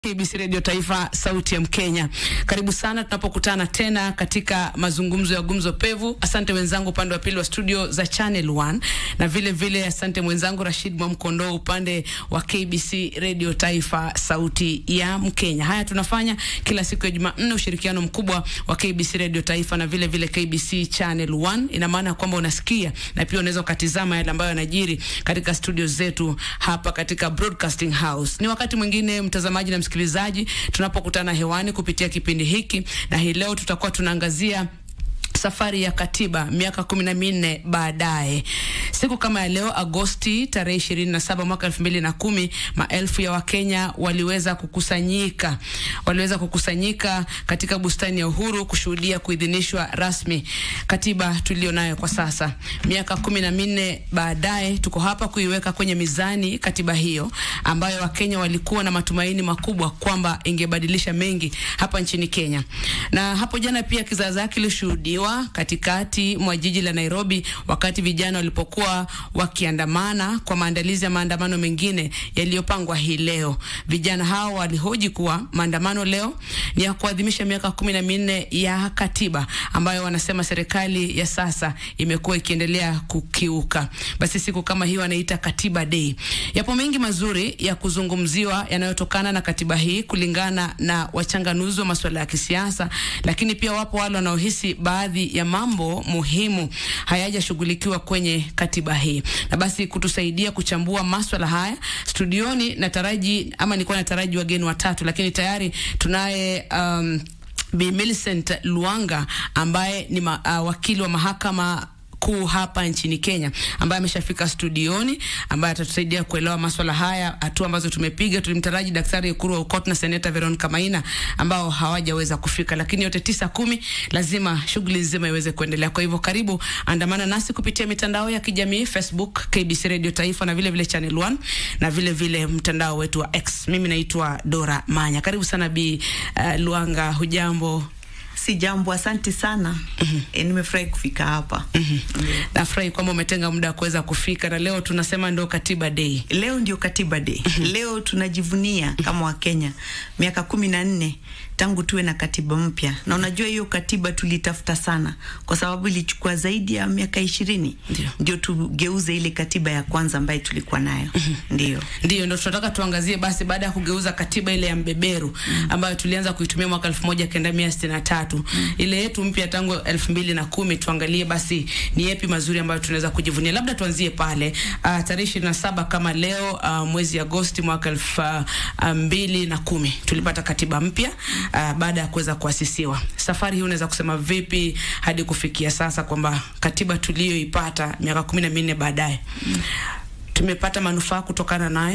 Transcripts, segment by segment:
KBC Radio Taifa, sauti ya Mkenya. Karibu sana tunapokutana tena katika mazungumzo ya gumzo pevu. Asante wenzangu upande wa pili wa studio za Channel 1 na vile vile asante mwenzangu Rashid Mwamkondo upande wa KBC Radio Taifa, sauti ya Mkenya. Haya tunafanya kila siku ya Jumanne, ushirikiano mkubwa wa KBC Radio Taifa na vile vile KBC Channel 1. Ina maana kwamba unasikia na pia unaweza ukatizama yale ambayo yanajiri katika studio zetu hapa katika Broadcasting House. Ni wakati mwingine mtazamaji na msikilizaji tunapokutana hewani kupitia kipindi hiki, na hii leo tutakuwa tunaangazia safari ya katiba miaka kumi na minne baadaye. Siku kama ya leo Agosti tarehe ishirini na saba mwaka elfu mbili na kumi maelfu ya Wakenya waliweza kukusanyika waliweza kukusanyika katika bustani ya Uhuru kushuhudia kuidhinishwa rasmi katiba tulio nayo kwa sasa. Miaka kumi na minne baadaye tuko hapa kuiweka kwenye mizani katiba hiyo ambayo Wakenya walikuwa na matumaini makubwa kwamba ingebadilisha mengi hapa nchini Kenya. Na hapo jana pia kizaazaa kilishuhudiwa katikati mwa jiji la Nairobi wakati vijana walipokuwa wakiandamana kwa maandalizi ya maandamano mengine yaliyopangwa hii leo. Vijana hao walihoji kuwa maandamano leo ni ya kuadhimisha miaka kumi na minne ya katiba ambayo wanasema serikali ya sasa imekuwa ikiendelea kukiuka. Basi siku kama hii wanaita Katiba Day. Yapo mengi mazuri ya kuzungumziwa yanayotokana na katiba hii kulingana na wachanganuzi wa masuala ya kisiasa, lakini pia wapo wale wanaohisi baadhi ya mambo muhimu hayajashughulikiwa kwenye katiba hii. Na basi kutusaidia kuchambua maswala haya studioni, nataraji ama nilikuwa nataraji wageni watatu, lakini tayari tunaye um, Bi Millicent Luanga ambaye ni ma, uh, wakili wa mahakama kuu hapa nchini Kenya ambaye ameshafika studioni, ambaye atatusaidia kuelewa maswala haya, hatua ambazo tumepiga. Tulimtaraji Daktari Ekuru Aukot na Seneta Veronica Maina ambao hawajaweza kufika, lakini yote tisa kumi, lazima shughuli nzima iweze kuendelea. Kwa hivyo, karibu andamana nasi kupitia mitandao ya kijamii Facebook KBC Radio Taifa na vile vile Channel 1 na vile vile mtandao wetu wa X. Mimi naitwa Dora Manya. Karibu sana Bi uh, Luanga, hujambo? Si jambo, asante sana. mm -hmm. E, nimefurahi kufika hapa. mm -hmm. yeah. Nafurahi kwamba umetenga muda wa kuweza kufika, na leo tunasema ndio Katiba Day. Leo ndio Katiba Day. mm -hmm. Leo tunajivunia kama Wakenya miaka kumi na nne tangu tuwe na katiba mpya, na unajua hiyo katiba tulitafuta sana, kwa sababu ilichukua zaidi ya miaka ishirini ndio tugeuze ile katiba ya kwanza ambayo tulikuwa nayo. mm -hmm. Ndio ndio ndio tunataka tuangazie basi, baada ya kugeuza katiba ile ya mbeberu mm -hmm. ambayo tulianza kuitumia mwaka elfu moja kenda mia sitini na tatu mm -hmm. ile yetu mpya tangu elfu mbili na kumi tuangalie basi ni yepi mazuri ambayo tunaweza kujivunia. Labda tuanzie pale uh, tarehe ishirini na saba kama leo uh, mwezi Agosti mwaka elfu uh, mbili na kumi tulipata katiba mpya Uh, baada ya kuweza kuasisiwa. Safari hii unaweza kusema vipi hadi kufikia sasa kwamba katiba tuliyoipata miaka kumi na minne baadaye mm. tumepata manufaa kutokana nayo?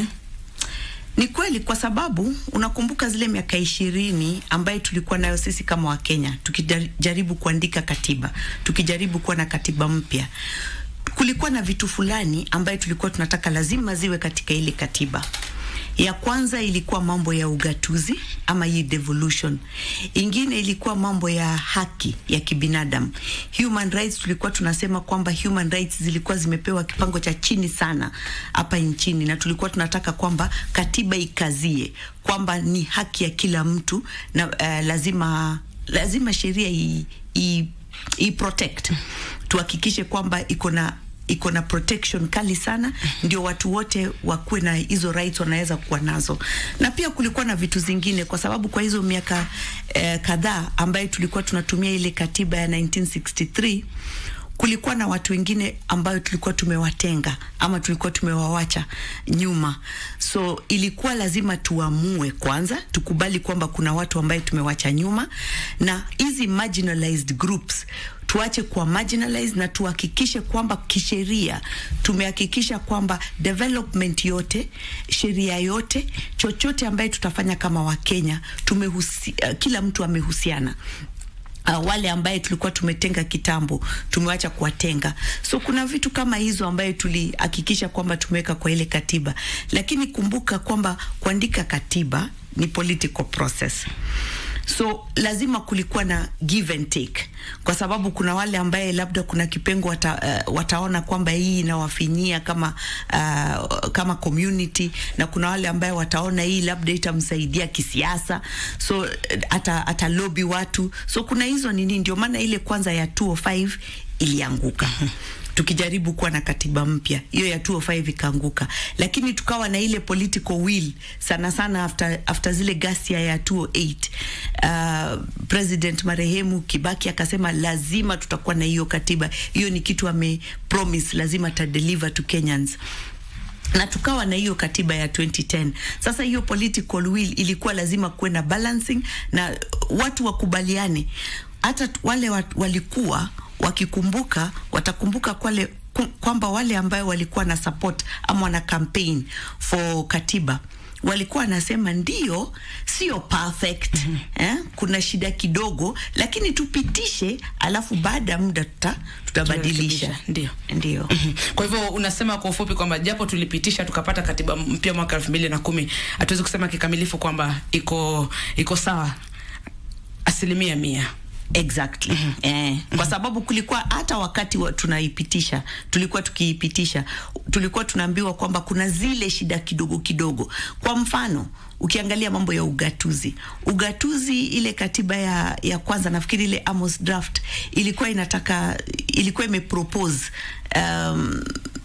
Ni kweli, kwa sababu unakumbuka zile miaka ishirini ambayo tulikuwa nayo sisi kama Wakenya tukijaribu kuandika katiba, tukijaribu kuwa na katiba mpya, kulikuwa na vitu fulani ambayo tulikuwa tunataka lazima ziwe katika ile katiba ya kwanza ilikuwa mambo ya ugatuzi ama hii devolution. Ingine ilikuwa mambo ya haki ya kibinadamu, human rights. Tulikuwa tunasema kwamba human rights zilikuwa zimepewa kipango cha chini sana hapa nchini, na tulikuwa tunataka kwamba katiba ikazie kwamba ni haki ya kila mtu na uh, lazima lazima sheria i, i, i protect, tuhakikishe kwamba iko na iko na protection kali sana, ndio watu wote wakuwe na hizo rights wanaweza kuwa nazo. Na pia kulikuwa na vitu zingine, kwa sababu kwa hizo miaka eh, kadhaa ambayo tulikuwa tunatumia ile katiba ya 1963 kulikuwa na watu wengine ambayo tulikuwa tumewatenga ama tulikuwa tumewawacha nyuma, so ilikuwa lazima tuamue kwanza, tukubali kwamba kuna watu ambaye tumewacha nyuma, na hizi marginalized groups tuache kuwa marginalized na tuhakikishe kwamba kisheria tumehakikisha kwamba development yote, sheria yote, chochote ambaye tutafanya kama Wakenya tumehusi, uh, kila mtu amehusiana Uh, wale ambaye tulikuwa tumetenga kitambo tumewacha kuwatenga. So kuna vitu kama hizo ambaye tulihakikisha kwamba tumeweka kwa ile katiba, lakini kumbuka kwamba kuandika katiba ni political process so lazima kulikuwa na give and take, kwa sababu kuna wale ambaye labda kuna kipengo wata, uh, wataona kwamba hii inawafinyia kama uh, kama community, na kuna wale ambaye wataona hii labda itamsaidia kisiasa, so uh, ata, ata lobby watu, so kuna hizo nini, ndio maana ile kwanza ya 205 ilianguka tukijaribu kuwa na katiba mpya hiyo ya 205 ikaanguka, lakini tukawa na ile political will sana sana after, after zile ghasia ya 208 uh, President marehemu Kibaki akasema lazima tutakuwa na hiyo katiba. Hiyo ni kitu ame promise lazima ta deliver to Kenyans na tukawa na hiyo katiba ya 2010. Sasa hiyo political will ilikuwa lazima kuwe na balancing na watu wakubaliane, hata wale wat, walikuwa wakikumbuka watakumbuka kwale kwamba wale ambayo walikuwa na support ama wana campaign for katiba walikuwa wanasema ndio, sio perfect mm -hmm. eh, kuna shida kidogo, lakini tupitishe, alafu baada ya muda tuta, tutabadilisha. Ndio, ndio. mm -hmm. Kwa hivyo unasema kwa ufupi kwamba japo tulipitisha tukapata katiba mpya mwaka elfu mbili na kumi hatuwezi kusema kikamilifu kwamba iko iko sawa asilimia mia. Exactly. Mm -hmm. Eh, mm -hmm. Kwa sababu kulikuwa hata wakati wa tunaipitisha, tulikuwa tukiipitisha, tulikuwa tunaambiwa kwamba kuna zile shida kidogo kidogo. Kwa mfano, ukiangalia mambo ya ugatuzi, ugatuzi, ile katiba ya, ya kwanza nafikiri ile Amos draft ilikuwa inataka, ilikuwa imepropose um,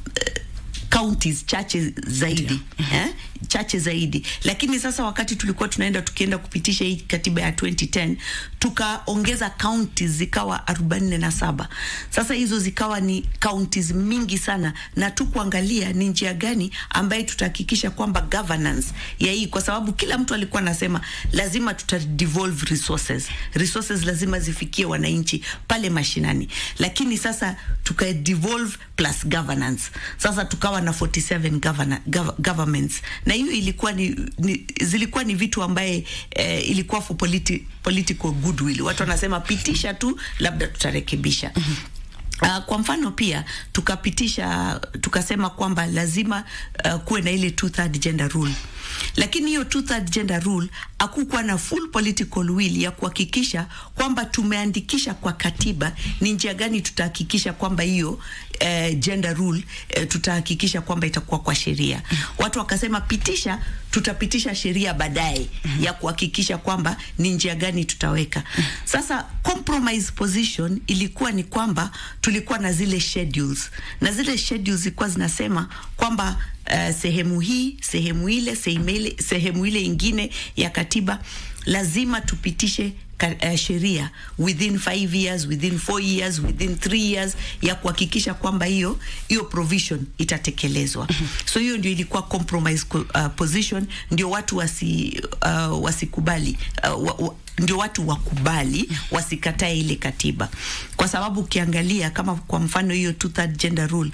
counties chache zaidi eh? chache zaidi, lakini sasa wakati tulikuwa tunaenda tukienda kupitisha hii katiba ya 2010 tukaongeza counties zikawa 47. Sasa hizo zikawa ni counties mingi sana, na tu kuangalia ni njia gani ambaye tutahakikisha kwamba governance ya hii, kwa sababu kila mtu alikuwa anasema lazima tuta devolve resources, resources lazima zifikie wananchi pale mashinani, lakini sasa tuka devolve plus governance. Sasa tukawa na 47 governor, gov, governments na hiyo ilikuwa ni, ni zilikuwa ni vitu ambaye eh, ilikuwa for politi, political goodwill. Watu wanasema pitisha tu, labda tutarekebisha. mm -hmm. Uh, kwa mfano pia tukapitisha tukasema kwamba lazima uh, kuwe na ile two third gender rule, lakini hiyo two third gender rule hakukuwa na full political will ya kuhakikisha kwamba tumeandikisha kwa katiba ni njia gani tutahakikisha kwamba hiyo uh, gender rule uh, tutahakikisha kwamba itakuwa kwa sheria. Watu wakasema pitisha, tutapitisha sheria baadaye ya kuhakikisha kwamba ni njia gani tutaweka. Sasa compromise position ilikuwa ni kwamba tulikuwa na zile schedules na zile schedules zilikuwa zinasema kwamba uh, sehemu hii sehemu ile sehemu ile ingine ya katiba lazima tupitishe uh, sheria within 5 years within 4 years within 3 years ya kuhakikisha kwamba hiyo hiyo provision itatekelezwa. So hiyo ndio ilikuwa compromise uh, position, ndio watu wasi uh, wasikubali uh, wa, wa, ndio watu wakubali wasikatae ile katiba, kwa sababu ukiangalia kama kwa mfano hiyo two third gender rule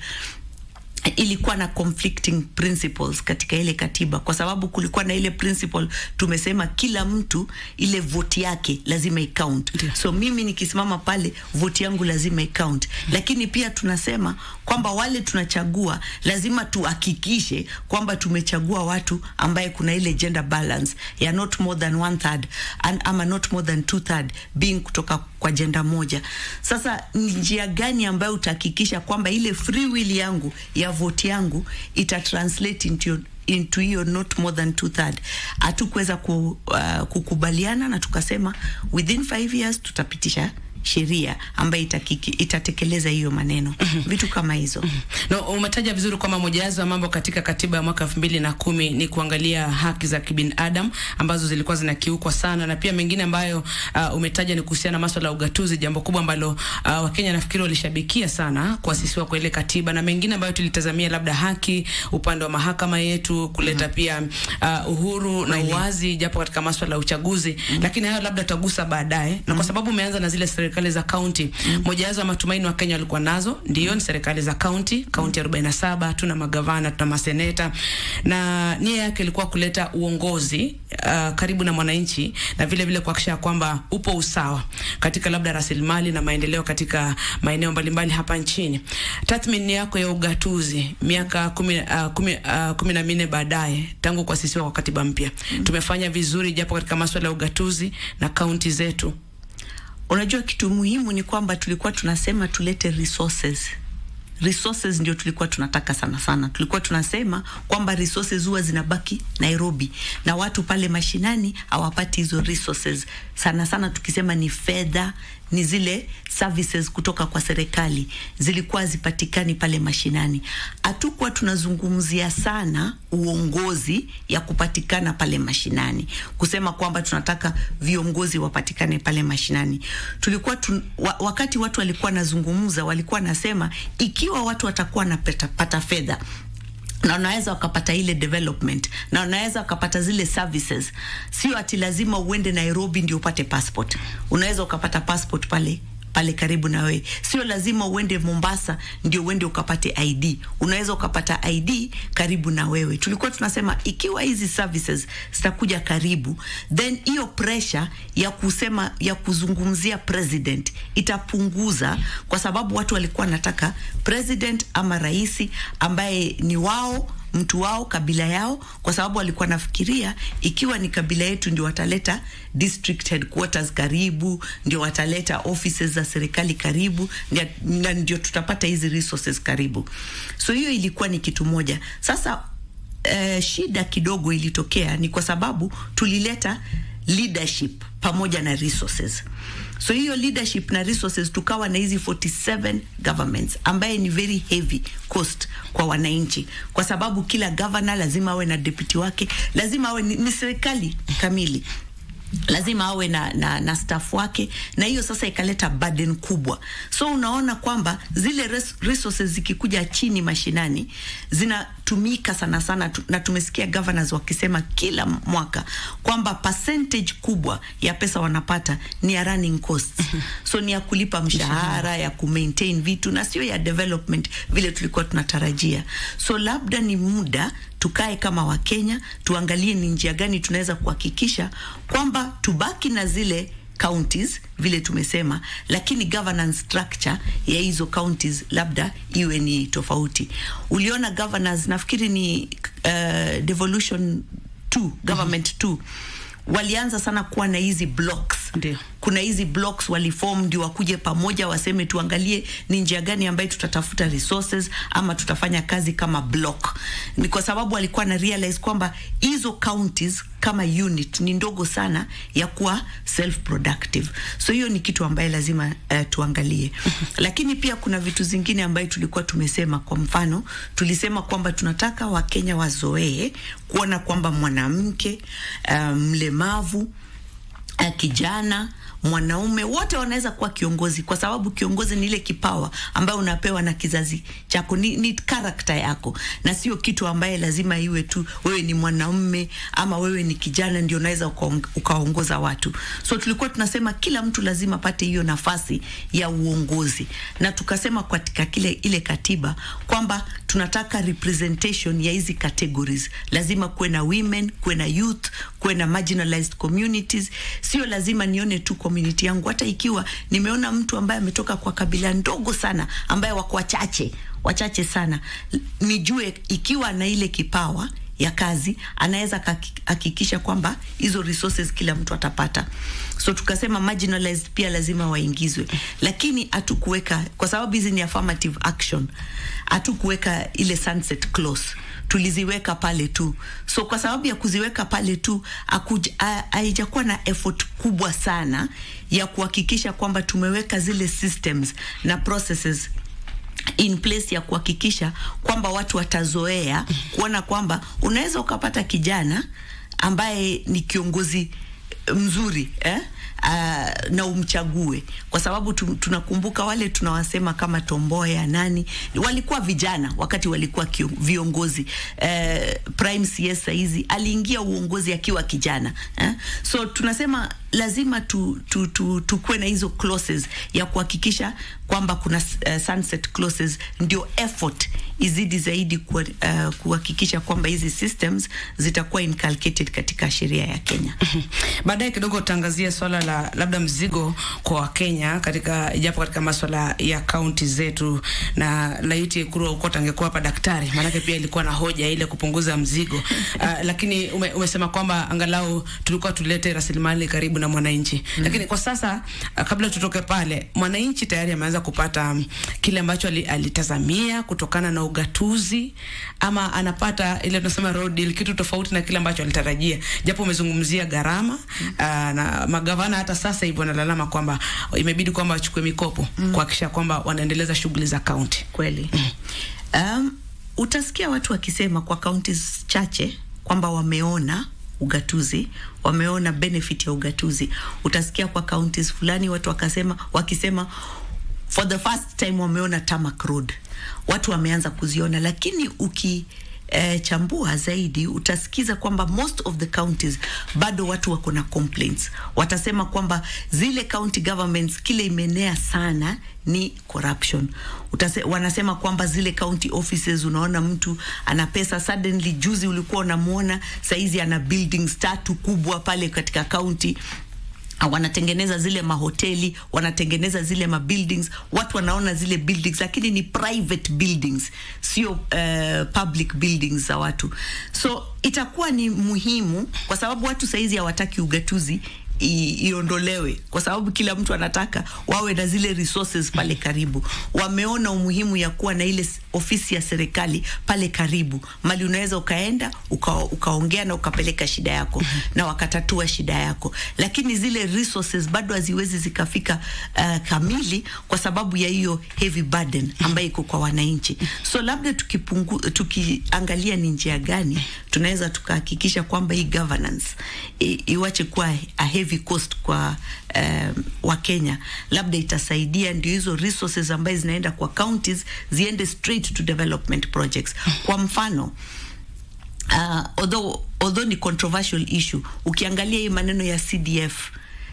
ilikuwa na conflicting principles katika ile katiba, kwa sababu kulikuwa na ile principle tumesema kila mtu ile vote yake lazima icount. Yeah. So mimi nikisimama pale vote yangu lazima icount. Mm. Lakini pia tunasema kwamba wale tunachagua lazima tuhakikishe kwamba tumechagua watu ambaye kuna ile gender balance ya not more than one third and, ama not more than two third being kutoka kwa jenda moja. Sasa ni njia gani ambayo utahakikisha kwamba ile free will yangu ya vote yangu ita translate into into hiyo not more than two third. Hatukuweza ku, uh, kukubaliana na tukasema within five years tutapitisha sheria ambayo itatekeleza hiyo maneno mm -hmm. vitu kama hizo mm -hmm. No, umetaja vizuri kwamba mojawapo ya mambo katika katiba ya mwaka elfu mbili na kumi ni kuangalia haki za kibinadamu ambazo zilikuwa zinakiukwa sana, na pia mengine ambayo uh, umetaja ni kuhusiana na masuala ya ugatuzi, jambo kubwa ambalo uh, Wakenya nafikiri walishabikia sana kuasisiwa kwa ile katiba, na mengine ambayo tulitazamia labda haki upande wa mahakama yetu kuleta mm -hmm. pia uh, uhuru Wale. na uwazi japo katika masuala ya uchaguzi mm -hmm. lakini hayo labda tutagusa baadaye, mm -hmm. na kwa sababu umeanza na zile serikali za kaunti mm. moja wazo matumaini wa Kenya walikuwa nazo ndio ni serikali za kaunti kaunti 47 tuna magavana tuna maseneta na nia yake ilikuwa kuleta uongozi uh, karibu na mwananchi na vile vile kuhakikisha kwamba upo usawa katika labda rasilimali na maendeleo katika maeneo mbalimbali hapa nchini. Tathmini yako ya ugatuzi miaka kumi, uh, kumi, uh, kumi na minne baadaye tangu kuasisiwa kwa katiba mpya mm. tumefanya vizuri japo katika masuala ya ugatuzi na kaunti zetu. Unajua, kitu muhimu ni kwamba tulikuwa tunasema tulete resources resources ndio tulikuwa tunataka sana sana. Tulikuwa tunasema kwamba resources huwa zinabaki Nairobi na watu pale mashinani hawapati hizo resources sana sana. Tukisema ni fedha, ni zile services kutoka kwa serikali zilikuwa zipatikani pale mashinani. Hatukuwa tunazungumzia sana uongozi ya kupatikana pale mashinani, kusema kwamba tunataka viongozi wapatikane pale mashinani. Tulikuwa tun, wa, wakati watu walikuwa nazungumza, walikuwa nasema ikiwa watu watakuwa napata fedha na wanaweza wakapata ile development na wanaweza wakapata zile services, sio ati lazima uende Nairobi ndio upate passport. Unaweza ukapata passport pale pale karibu na wewe, sio lazima uende Mombasa ndio uende ukapate ID. Unaweza ukapata ID karibu na wewe. Tulikuwa tunasema ikiwa hizi services zitakuja karibu, then hiyo pressure ya kusema ya kuzungumzia president itapunguza, kwa sababu watu walikuwa wanataka president ama rais ambaye ni wao mtu wao kabila yao, kwa sababu walikuwa nafikiria ikiwa ni kabila yetu ndio wataleta district headquarters karibu, ndio wataleta offices za serikali karibu, na ndio tutapata hizi resources karibu. So hiyo ilikuwa ni kitu moja. Sasa uh, shida kidogo ilitokea ni kwa sababu tulileta leadership pamoja na resources. So hiyo leadership na resources tukawa na hizi 47 governments ambaye ni very heavy cost kwa wananchi, kwa sababu kila governor lazima awe na deputy wake, lazima awe ni, ni serikali kamili lazima awe na, na, na staff wake, na hiyo sasa ikaleta burden kubwa. So unaona kwamba zile res, resources zikikuja chini mashinani zinatumika sana sana tu, na tumesikia governors wakisema kila mwaka kwamba percentage kubwa ya pesa wanapata ni ya running costs. So ni ya kulipa mshahara, ya kumaintain vitu na sio ya development vile tulikuwa tunatarajia. So labda ni muda tukae kama Wakenya tuangalie ni njia gani tunaweza kuhakikisha kwamba tubaki na zile counties vile tumesema, lakini governance structure ya hizo counties labda iwe ni tofauti. Uliona governors, nafikiri ni uh, devolution 2 government 2 walianza sana kuwa na hizi blocks. Ndio. Kuna hizi blocks waliform ndio wakuje pamoja waseme tuangalie ni njia gani ambayo tutatafuta resources ama tutafanya kazi kama block. Ni kwa sababu walikuwa na realize kwamba hizo counties kama unit ni ndogo sana ya kuwa self productive. So hiyo ni kitu ambaye lazima uh, tuangalie. Lakini pia kuna vitu zingine ambayo tulikuwa tumesema, kwa mfano tulisema kwamba tunataka Wakenya wazoee kuona kwamba mwanamke mlemavu um, uh, kijana mwanaume wote wanaweza kuwa kiongozi, kwa sababu kiongozi ni ile kipawa ambayo unapewa na kizazi chako, ni, ni karakta yako, na sio kitu ambaye lazima iwe tu wewe ni mwanaume ama wewe ni kijana ndio unaweza ukaongoza watu. So tulikuwa tunasema kila mtu lazima apate hiyo nafasi ya uongozi, na tukasema katika kile ile katiba kwamba tunataka representation ya hizi categories, lazima kuwe na women, kuwe na youth, kuwe na marginalized communities. Sio lazima nione tu community yangu, hata ikiwa nimeona mtu ambaye ametoka kwa kabila ndogo sana, ambaye wako wachache wachache sana, nijue ikiwa na ile kipawa ya kazi anaweza hakikisha kwamba hizo resources kila mtu atapata. So tukasema marginalized pia lazima waingizwe, lakini hatukuweka kwa sababu hizi ni affirmative action, hatukuweka ile sunset clause tuliziweka pale tu. So kwa sababu ya kuziweka pale tu haijakuwa na effort kubwa sana ya kuhakikisha kwamba tumeweka zile systems na processes in place ya kuhakikisha kwamba watu watazoea kuona kwamba unaweza ukapata kijana ambaye ni kiongozi mzuri eh? Uh, na umchague kwa sababu tu, tunakumbuka wale tunawasema kama Tomboya nani walikuwa vijana wakati walikuwa kio, viongozi uh, Prime CS saizi aliingia uongozi akiwa kijana eh? so tunasema lazima tu, tu, tu, tukuwe na hizo clauses ya kuhakikisha kwamba kuna uh, sunset clauses ndio effort izidi zaidi uh, kuhakikisha kwamba hizi systems zitakuwa inculcated katika sheria ya Kenya. Baadaye kidogo utaangazia swala la labda mzigo kwa Wakenya katika ijapo katika maswala ya kaunti zetu, na laiti Ekuru Aukot angekuwa hapa daktari, maanake pia ilikuwa na hoja ile kupunguza mzigo uh, lakini ume, umesema kwamba angalau tulikuwa tulete rasilimali karibu na mwananchi mm -hmm. Lakini kwa sasa uh, kabla tutoke pale, mwananchi tayari ameanza kupata um, kile ambacho alitazamia kutokana na ugatuzi, ama anapata ile tunasema road deal, kitu tofauti na kile ambacho alitarajia, japo umezungumzia gharama mm -hmm. uh, na magavana hata sasa hivi wanalalama kwamba imebidi kwamba wachukue mikopo mm -hmm. kuhakikisha kwamba wanaendeleza shughuli za kaunti. Kweli mm -hmm. um, utasikia watu wakisema kwa kaunti chache kwamba wameona ugatuzi wameona benefit ya ugatuzi. Utasikia kwa counties fulani watu wakasema wakisema for the first time wameona tarmac road, watu wameanza kuziona, lakini uki eh, chambua zaidi utasikiza kwamba most of the counties bado watu wako na complaints. Watasema kwamba zile county governments kile imenea sana ni corruption. Utase, wanasema kwamba zile county offices, unaona mtu ana pesa suddenly, juzi ulikuwa unamuona, saizi ana buildings tatu kubwa pale katika county wanatengeneza zile mahoteli, wanatengeneza zile mabuildings, watu wanaona zile buildings, lakini ni private buildings, sio uh, public buildings za watu. So itakuwa ni muhimu kwa sababu watu saizi hawataki ugatuzi iondolewe kwa sababu kila mtu anataka wawe na zile resources pale karibu. Wameona umuhimu ya kuwa na ile ofisi ya serikali pale karibu, mali unaweza ukaenda uka, ukaongea na ukapeleka shida yako na wakatatua shida yako, lakini zile resources bado haziwezi zikafika uh, kamili kwa sababu ya hiyo heavy burden ambayo iko kwa wananchi. So labda tukipungu, tukiangalia ni njia gani tunaweza tukahakikisha kwamba hii governance iwache kuwa a heavy cost kwa um, Wakenya, labda itasaidia ndio hizo resources ambazo zinaenda kwa counties ziende straight to development projects. Kwa mfano uh, although, although ni controversial issue, ukiangalia hii maneno ya CDF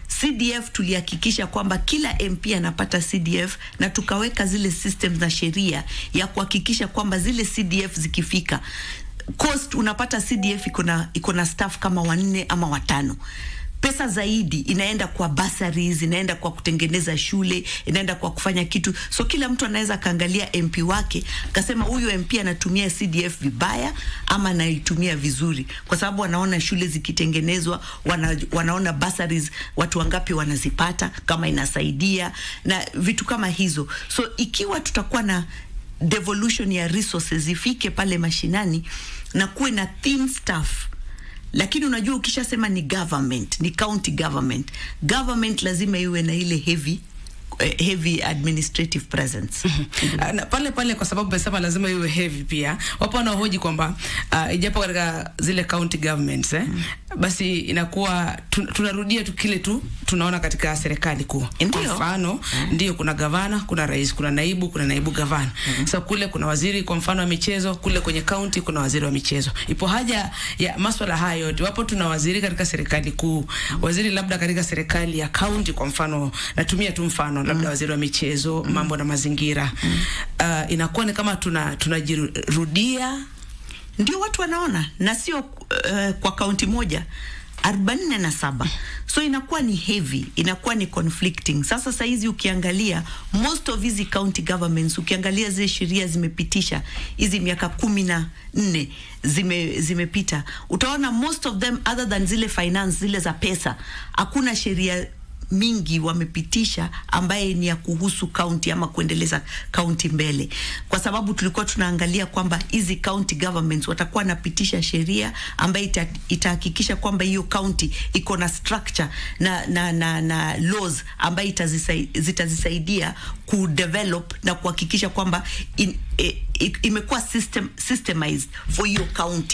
CDF tulihakikisha kwamba kila MP anapata CDF na tukaweka zile systems na sheria ya kuhakikisha kwamba zile CDF zikifika cost unapata CDF iko na iko na staff kama wanne ama watano pesa zaidi inaenda kwa bursaries, inaenda kwa kutengeneza shule, inaenda kwa kufanya kitu. So kila mtu anaweza kaangalia MP wake akasema huyu MP anatumia CDF vibaya ama anaitumia vizuri, kwa sababu wanaona shule zikitengenezwa, wana, wanaona bursaries watu wangapi wanazipata, kama inasaidia na vitu kama hizo. So ikiwa tutakuwa na devolution ya resources ifike pale mashinani na kuwe na thin staff lakini unajua ukishasema ni government ni county government government lazima iwe na ile heavy uh, heavy administrative presence na pale pale, kwa sababu umesema lazima iwe heavy. Pia wapo wanaohoji kwamba uh, ijapo katika zile county governments eh, mm. basi inakuwa tun, tunarudia tu kile tu tunaona katika serikali kuu. Kwa mfano mm. ndio kuna gavana, kuna rais, kuna naibu, kuna naibu gavana mm. so kule kuna waziri kwa mfano wa michezo, kule kwenye county kuna waziri wa michezo. Ipo haja ya maswala haya yote, wapo tuna waziri katika serikali kuu, waziri labda katika serikali ya county, kwa mfano natumia tu mfano labda mm. waziri wa michezo mm. mambo na mazingira mm. uh, inakuwa ni kama tuna tunajirudia, ndio watu wanaona na sio uh, kwa kaunti moja arobaini na saba so inakuwa ni heavy, inakuwa ni conflicting. Sasa saizi ukiangalia most of hizi county governments, ukiangalia zile sheria zimepitisha hizi miaka kumi na nne zime zimepita, utaona most of them other than zile finance zile za pesa, hakuna sheria mingi wamepitisha ambaye ni ya kuhusu kaunti ama kuendeleza kaunti mbele, kwa sababu tulikuwa tunaangalia kwamba hizi county governments watakuwa napitisha sheria ambayo ita, itahakikisha kwamba hiyo county iko na structure na, na, na, na laws ambayo zitazisaidia kudevelop na kuhakikisha kwamba in, e, imekuwa system, systemized for hiyo county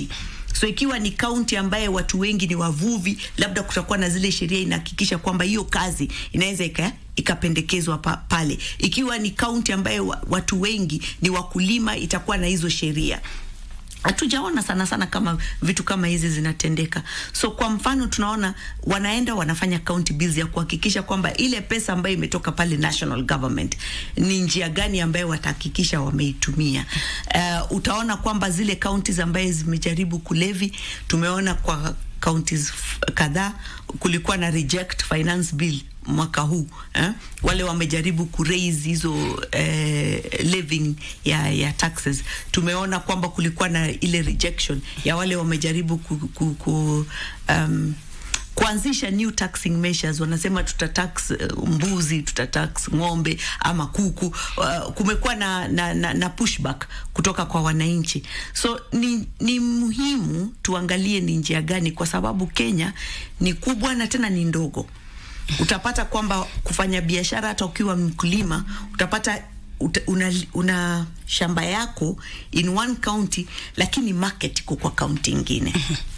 So ikiwa ni kaunti ambaye watu wengi ni wavuvi, labda kutakuwa na zile sheria inahakikisha kwamba hiyo kazi inaweza ika ikapendekezwa pa, pale. Ikiwa ni kaunti ambaye wa, watu wengi ni wakulima, itakuwa na hizo sheria hatujaona sana sana kama vitu kama hizi zinatendeka. So kwa mfano, tunaona wanaenda wanafanya county bills ya kuhakikisha kwamba ile pesa ambayo imetoka pale national government ni njia gani ambayo watahakikisha wameitumia. Uh, utaona kwamba zile counties ambaye zimejaribu kulevi, tumeona kwa counties kadhaa kulikuwa na reject finance bill mwaka huu eh? Wale wamejaribu kuraise hizo eh, levying ya, ya taxes. Tumeona kwamba kulikuwa na ile rejection ya wale wamejaribu ku, ku, ku, um, kuanzisha new taxing measures. Wanasema tutatax uh, mbuzi, tutatax ng'ombe ama kuku. Uh, kumekuwa na, na, na, na pushback kutoka kwa wananchi, so ni, ni muhimu tuangalie ni njia gani, kwa sababu Kenya ni kubwa na tena ni ndogo utapata kwamba kufanya biashara hata ukiwa mkulima utapata uta, una, una shamba yako in one county lakini market iko kwa kaunti ingine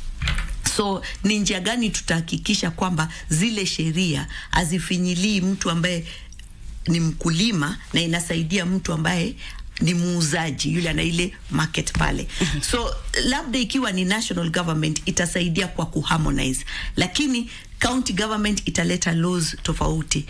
so ni njia gani tutahakikisha kwamba zile sheria hazifinyilii mtu ambaye ni mkulima na inasaidia mtu ambaye ni muuzaji yule ana ile market pale. So labda ikiwa ni national government itasaidia kwa kuharmonize, lakini county government italeta laws tofauti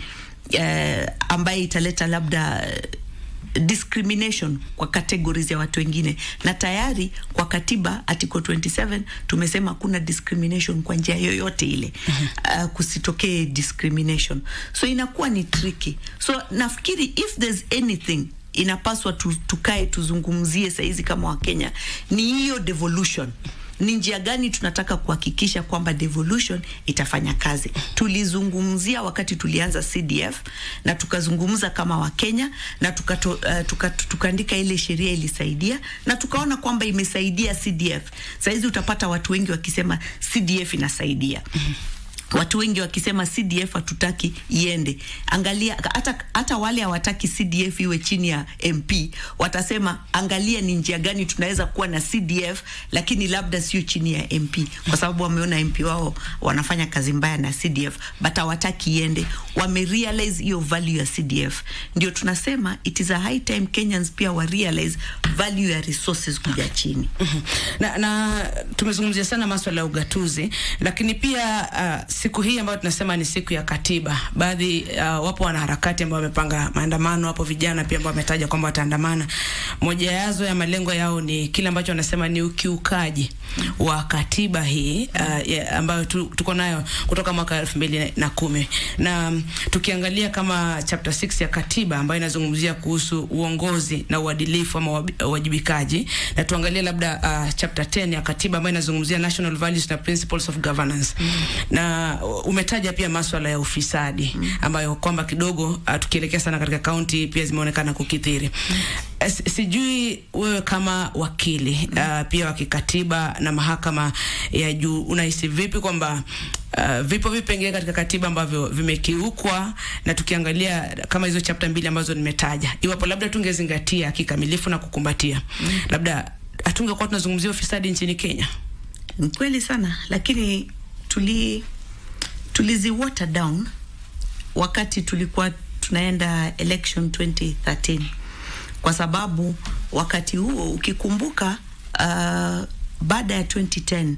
uh, ambaye italeta labda discrimination kwa categories ya watu wengine, na tayari kwa katiba article 27 tumesema kuna discrimination kwa njia yoyote ile uh, kusitokee discrimination, so inakuwa ni tricky. So nafikiri if there's anything inapaswa tu, tukae tuzungumzie saizi kama Wakenya ni hiyo devolution ni njia gani tunataka kuhakikisha kwamba devolution itafanya kazi. Tulizungumzia wakati tulianza CDF na tukazungumza kama Wakenya na tukaandika uh, tuka, tuka ile sheria ilisaidia na tukaona kwamba imesaidia CDF. Saizi utapata watu wengi wakisema CDF inasaidia watu wengi wakisema CDF hatutaki iende. Angalia hata, hata wale hawataki CDF iwe chini ya MP watasema angalia ni njia gani tunaweza kuwa na CDF lakini labda sio chini ya MP, kwa sababu wameona MP wao wanafanya kazi mbaya na CDF, but hawataki iende. Wame realize hiyo value ya CDF. Ndio tunasema it is a high time Kenyans pia wa realize value ya resources kuja chini. na, na tumezungumzia sana maswala ya ugatuzi, lakini pia uh, siku hii ambayo tunasema ni siku ya katiba, baadhi uh, wapo wanaharakati ambao wamepanga maandamano, wapo vijana pia ambao wametaja kwamba wataandamana. Moja yazo ya malengo yao ni kile ambacho wanasema ni ukiukaji wa katiba hii uh, ya, ambayo tu, tuko nayo kutoka mwaka elfu mbili na kumi na um, tukiangalia kama chapter 6 ya katiba ambayo inazungumzia kuhusu uongozi na uadilifu ama uwajibikaji, na tuangalie labda uh, chapter 10 ya katiba ambayo inazungumzia national values na principles of governance mm. na umetaja pia maswala ya ufisadi mm. ambayo kwamba kidogo uh, tukielekea sana katika kaunti pia zimeonekana kukithiri mm. Sijui wewe kama wakili uh, pia wa kikatiba na mahakama ya juu unahisi vipi kwamba uh, vipo vipengele katika katiba ambavyo vimekiukwa, na tukiangalia kama hizo chapter mbili ambazo nimetaja, iwapo labda tungezingatia kikamilifu na kukumbatia mm. labda hatungekuwa tunazungumzia ufisadi nchini Kenya. Ni kweli sana, lakini tuli tulizi water down wakati tulikuwa tunaenda election 2013 kwa sababu wakati huo ukikumbuka, uh, baada ya 2010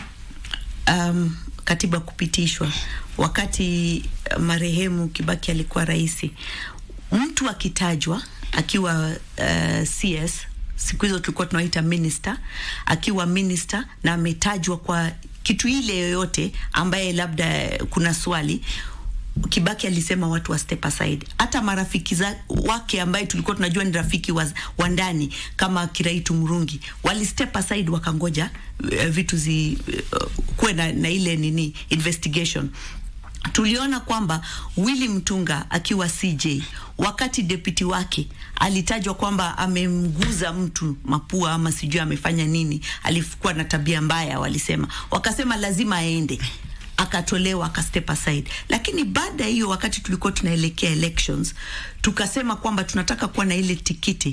um, katiba kupitishwa, wakati marehemu Kibaki alikuwa rais, mtu akitajwa akiwa uh, CS siku hizo tulikuwa tunaita minister, akiwa minister na ametajwa kwa kitu ile yoyote ambaye labda kuna swali Kibaki alisema watu wa step aside. Hata marafiki za, wake ambaye tulikuwa tunajua ni rafiki wa, wa ndani kama Kiraitu Murungi wali step aside wakangoja uh, vitu zi uh, kuwe na, na ile nini investigation. Tuliona kwamba Willy Mtunga akiwa CJ wakati deputy wake alitajwa kwamba amemguza mtu mapua ama sijui amefanya nini, alikuwa na tabia mbaya, walisema wakasema lazima aende akatolewa aka step aside. Lakini baada ya hiyo, wakati tulikuwa tunaelekea elections, tukasema kwamba tunataka kuwa na ile tikiti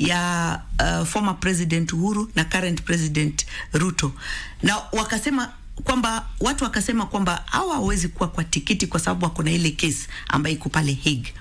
ya uh, former president Uhuru na current president Ruto, na wakasema kwamba watu wakasema kwamba hawa hawezi kuwa kwa tikiti kwa sababu wako na ile kesi ambayo iko pale Hague,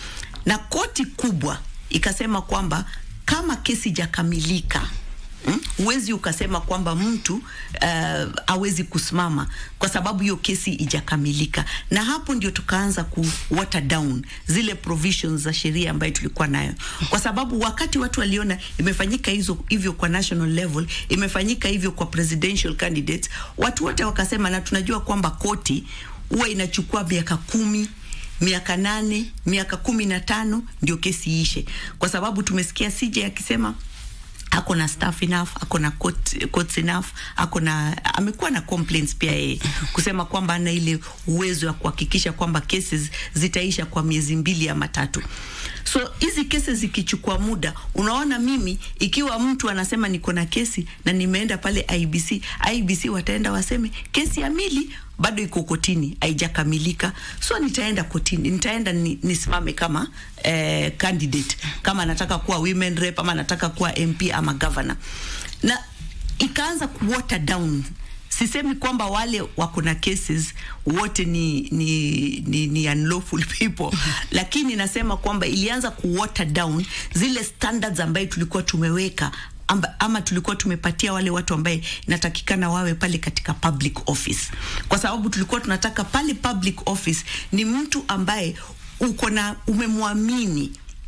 na koti kubwa ikasema kwamba kama kesi ijakamilika huwezi hmm? ukasema kwamba mtu uh, awezi kusimama kwa sababu hiyo kesi ijakamilika, na hapo ndio tukaanza ku water down zile provisions za sheria ambayo tulikuwa nayo, kwa sababu wakati watu waliona imefanyika hizo hivyo kwa national level, imefanyika hivyo kwa presidential candidates, watu wote wakasema, na tunajua kwamba koti huwa inachukua miaka kumi miaka nane miaka kumi na tano ndio kesi iishe, kwa sababu tumesikia CJ akisema ako na staff enough, ako na court, courts enough, ako na amekuwa na complaints pia yeye kusema kwamba ana ile uwezo wa kuhakikisha kwamba cases zitaisha kwa miezi mbili ama tatu. So hizi kesi zikichukua muda, unaona, mimi ikiwa mtu anasema niko na kesi na nimeenda pale IBC, IBC wataenda waseme kesi ya Mili bado iko kotini haijakamilika, so nitaenda kotini, nitaenda ni, nisimame kama eh, candidate kama nataka kuwa women rep ama nataka kuwa MP ama governor, na ikaanza ku water down Sisemi kwamba wale wako na cases wote ni, ni, ni, ni unlawful people lakini nasema kwamba ilianza ku water down zile standards ambayo tulikuwa tumeweka amba, ama tulikuwa tumepatia wale watu ambaye inatakikana wawe pale katika public office, kwa sababu tulikuwa tunataka pale public office ni mtu ambaye uko na umemwamini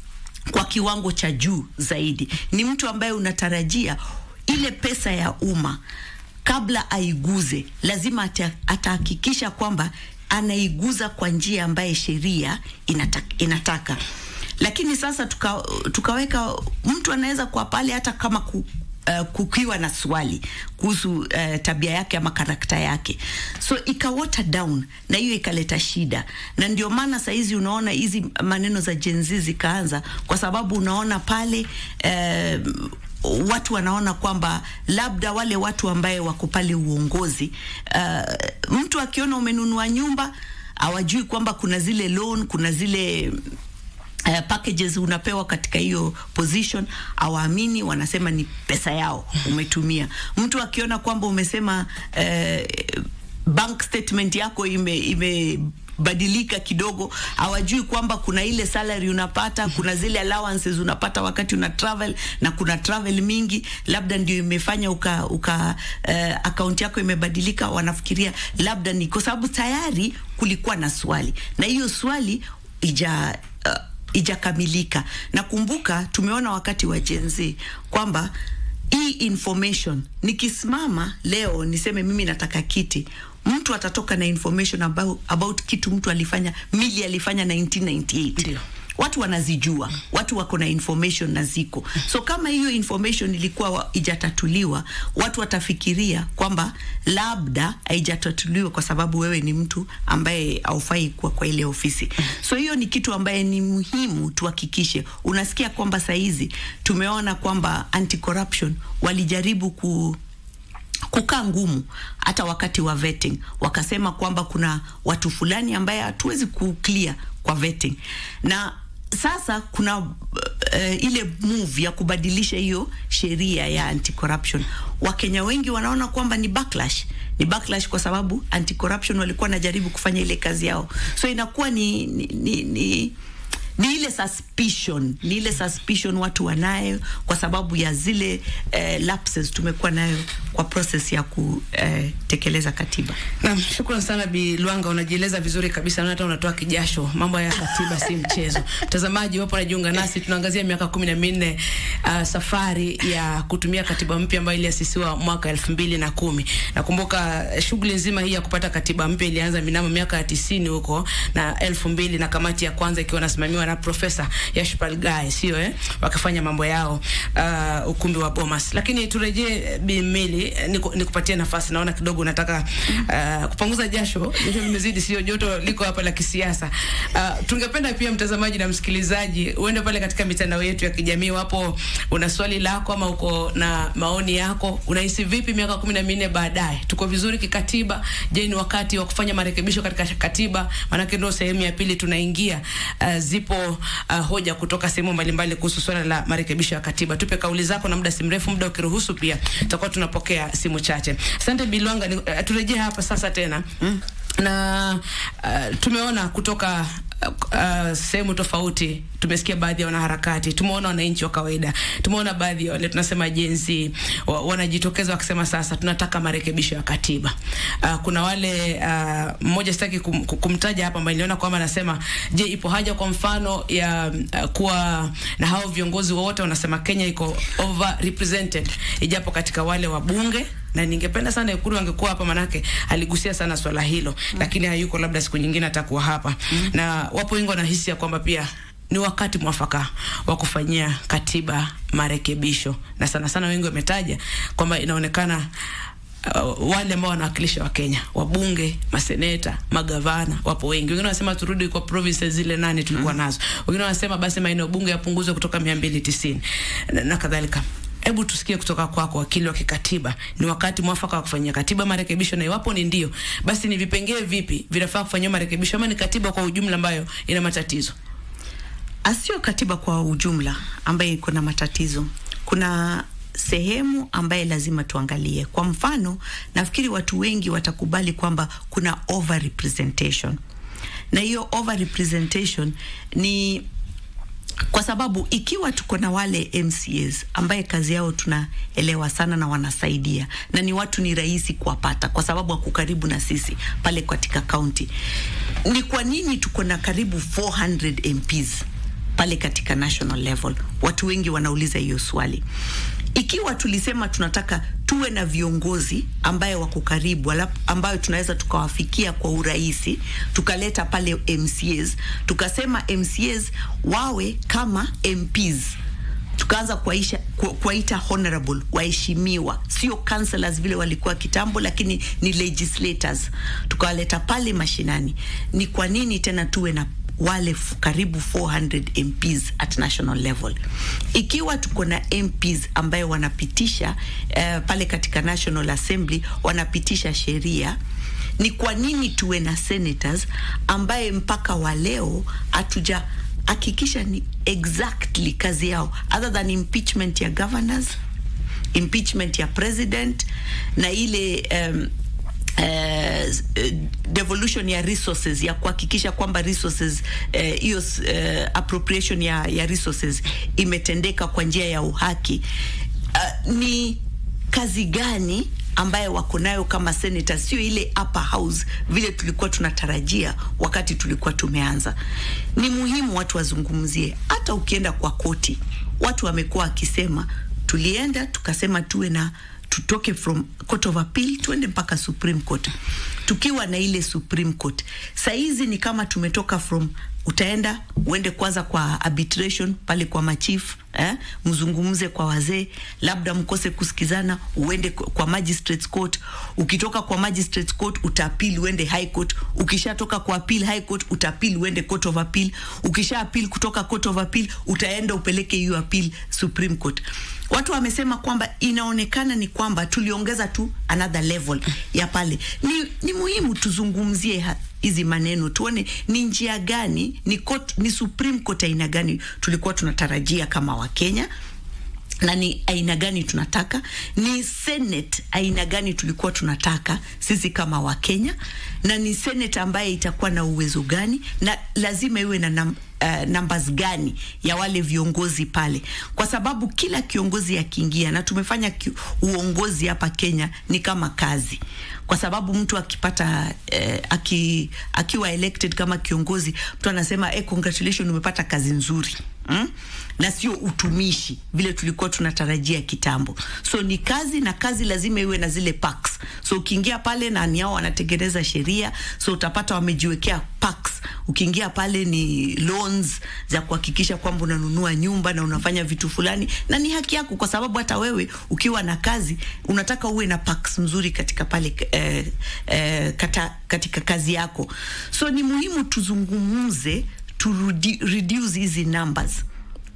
kwa kiwango cha juu zaidi, ni mtu ambaye unatarajia ile pesa ya umma kabla aiguze lazima atahakikisha kwamba anaiguza kwa njia ambaye sheria inataka, inataka. Lakini sasa tuka, tukaweka mtu anaweza kuwa pale hata kama ku, uh, kukiwa na swali kuhusu uh, tabia yake ama karakta yake, so ika water down, na hiyo ikaleta shida, na ndio maana saizi unaona hizi maneno za Gen Z zikaanza, kwa sababu unaona pale uh, watu wanaona kwamba labda wale watu ambaye wako pale uongozi, uh, mtu akiona umenunua nyumba hawajui kwamba kuna zile loan, kuna zile Uh, packages unapewa katika hiyo position, awaamini, wanasema ni pesa yao umetumia. Mtu akiona kwamba umesema uh, bank statement yako ime, ime badilika kidogo, hawajui kwamba kuna ile salary unapata, kuna zile allowances unapata wakati una travel na kuna travel mingi, labda ndio imefanya uka, uka uh, account yako imebadilika. Wanafikiria labda ni kwa sababu tayari kulikuwa na swali na hiyo swali ija uh, ijakamilika. Nakumbuka tumeona wakati wa Gen Z kwamba hii information, nikisimama leo niseme mimi nataka kiti, mtu atatoka na information about, about kitu mtu alifanya Mili alifanya 1998 Ndio. watu wanazijua, watu wako na information na ziko. So kama hiyo information ilikuwa wa- ijatatuliwa, watu watafikiria kwamba labda haijatatuliwa kwa sababu wewe ni mtu ambaye haufai kuwa kwa ile ofisi. So hiyo ni kitu ambaye ni muhimu tuhakikishe. Unasikia kwamba saizi tumeona kwamba anti corruption walijaribu ku kukaa ngumu hata wakati wa vetting, wakasema kwamba kuna watu fulani ambaye hatuwezi kuclear kwa vetting, na sasa kuna uh, ile move ya kubadilisha hiyo sheria ya anti corruption. Wakenya wengi wanaona kwamba ni backlash, ni backlash kwa sababu anti corruption walikuwa wanajaribu kufanya ile kazi yao, so inakuwa ni, ni, ni, ni ni ile suspicion, ni ile suspicion watu wanayo kwa sababu ya zile eh, lapses tumekuwa nayo kwa process ya kutekeleza katiba. Naam, shukrani sana Bi Luanga, unajieleza vizuri kabisa na hata unatoa kijasho. Mambo ya katiba si mchezo. Mtazamaji wapo anajiunga nasi, tunaangazia miaka kumi na minne uh, safari ya kutumia katiba mpya ambayo iliasisiwa mwaka elfu mbili na kumi. Nakumbuka eh, shughuli nzima hii ya kupata katiba mpya ilianza minamo miaka ya tisini huko na elfu mbili na kamati ya kwanza ikiwa nasimamiwa wakisimamiwa na Profesa Yashpal Gai, sio eh, wakafanya mambo yao uh, ukumbi wa Bomas. Lakini turejee Bimili, niku, nikupatie nafasi, naona kidogo unataka uh, kupunguza jasho, jasho limezidi, sio joto liko hapa la kisiasa. Uh, tungependa pia mtazamaji na msikilizaji uende pale katika mitandao yetu ya kijamii, wapo una swali lako ama uko na maoni yako, unahisi vipi miaka kumi na minne baadaye, tuko vizuri kikatiba? Je, ni wakati wa kufanya marekebisho katika katiba? Maanake ndio sehemu ya pili tunaingia. Uh, zipo uh, hoja kutoka sehemu mbalimbali kuhusu swala la marekebisho ya katiba. Tupe kauli zako, na muda si mrefu, muda ukiruhusu, pia tutakuwa tunapokea simu chache. Asante Bilwanga. Uh, turejee hapa sasa tena mm. na uh, tumeona kutoka uh, sehemu tofauti tumesikia baadhi ya wanaharakati, tumeona wananchi wa kawaida, tumeona baadhi ya wale tunasema jenzi wa, wanajitokeza wakisema sasa tunataka marekebisho ya katiba. Uh, kuna wale uh, mmoja sitaki kum, kumtaja hapa, ambaye niliona kwamba anasema, je, ipo haja kwa mfano ya uh, kuwa na hao viongozi wote wanasema Kenya iko over represented, ijapo katika wale wabunge na ningependa sana Ikulu angekuwa hapa, manake aligusia sana swala hilo mm. Lakini hayuko, labda siku nyingine atakuwa hapa mm. Na wapo wengi wanahisi ya kwamba pia ni wakati mwafaka wa kufanyia katiba marekebisho, na sana sana wengi wametaja kwamba inaonekana Uh, wale ambao wanawakilisha wa Kenya, wabunge, maseneta, magavana, wapo wengi. Wengine wanasema turudi kwa provinces zile nane tulikuwa mm. nazo. Wengine wanasema basi maeneo bunge yapunguzwe kutoka 290 na, na kadhalika. Hebu tusikie kutoka kwako, wakili wa kikatiba, ni wakati mwafaka wa kufanyia katiba marekebisho, na iwapo ni ndio, basi ni vipengee vipi vinafaa kufanyiwa marekebisho, ama ni katiba kwa ujumla ambayo ina matatizo? Asio katiba kwa ujumla ambayo iko na matatizo. Kuna sehemu ambaye lazima tuangalie. Kwa mfano, nafikiri watu wengi watakubali kwamba kuna over representation, na hiyo over representation ni kwa sababu ikiwa tuko na wale MCAs ambaye kazi yao tunaelewa sana na wanasaidia na ni watu ni rahisi kuwapata kwa sababu wako karibu na sisi pale katika kaunti, ni kwa nini tuko na karibu 400 MPs pale katika national level? Watu wengi wanauliza hiyo swali. Ikiwa tulisema tunataka tuwe na viongozi ambaye wako karibu ambayo tunaweza tukawafikia kwa urahisi, tukaleta pale MCAs, tukasema MCAs wawe kama MPs tukaanza kuwaisha kuwaita honorable, waheshimiwa, sio councillors vile walikuwa kitambo, lakini ni legislators, tukawaleta pale mashinani. Ni kwa nini tena tuwe na wale karibu 400 MPs at national level. Ikiwa tuko na MPs ambayo wanapitisha uh, pale katika National Assembly wanapitisha sheria, ni kwa nini tuwe na senators ambaye mpaka wa leo hatuja hakikisha ni exactly kazi yao other than impeachment ya governors, impeachment ya president na ile um, Uh, devolution ya resources ya kuhakikisha kwamba resources hiyo uh, uh, appropriation ya, ya resources imetendeka kwa njia ya uhaki. Uh, ni kazi gani ambaye wako nayo kama senator, sio ile upper house vile tulikuwa tunatarajia wakati tulikuwa tumeanza. Ni muhimu watu wazungumzie. Hata ukienda kwa koti, watu wamekuwa wakisema, tulienda tukasema tuwe na tutoke from court of appeal tuende mpaka Supreme Court, tukiwa na ile Supreme Court. Saizi ni kama tumetoka from, utaenda uende kwanza kwa arbitration pale kwa machief eh, mzungumze kwa wazee, labda mkose kusikizana, uende kwa magistrates court. Ukitoka kwa magistrates court utaapili uende high court. Ukishatoka kwa appeal high court utaapili uende court of appeal. Ukisha appeal kutoka court of appeal utaenda upeleke hiyo appeal Supreme Court. Watu wamesema kwamba inaonekana ni kwamba tuliongeza tu another level ya pale. Ni, ni muhimu tuzungumzie hizi maneno tuone ni njia gani, ni court, ni Supreme Court aina gani tulikuwa tunatarajia kama Wakenya na ni aina gani tunataka, ni Senate aina gani tulikuwa tunataka sisi kama Wakenya, na ni Senate ambaye itakuwa na uwezo gani, na lazima iwe na nam, uh, numbers gani ya wale viongozi pale, kwa sababu kila kiongozi akiingia, na tumefanya ki, uongozi hapa Kenya ni kama kazi, kwa sababu mtu akipata eh, aki, akiwa elected kama kiongozi, mtu anasema eh, congratulations umepata kazi nzuri mm? na sio utumishi vile tulikuwa tunatarajia kitambo. So ni kazi, na kazi lazima iwe na zile perks. So ukiingia pale na ni hao wanatengeneza sheria, so utapata wamejiwekea perks ukiingia pale ni loans za kuhakikisha kwamba unanunua nyumba na unafanya vitu fulani, na ni haki yako, kwa sababu hata wewe ukiwa na kazi unataka uwe na perks mzuri katika pale eh, eh, kata, katika kazi yako, so ni muhimu tuzungumze to reduce hizi numbers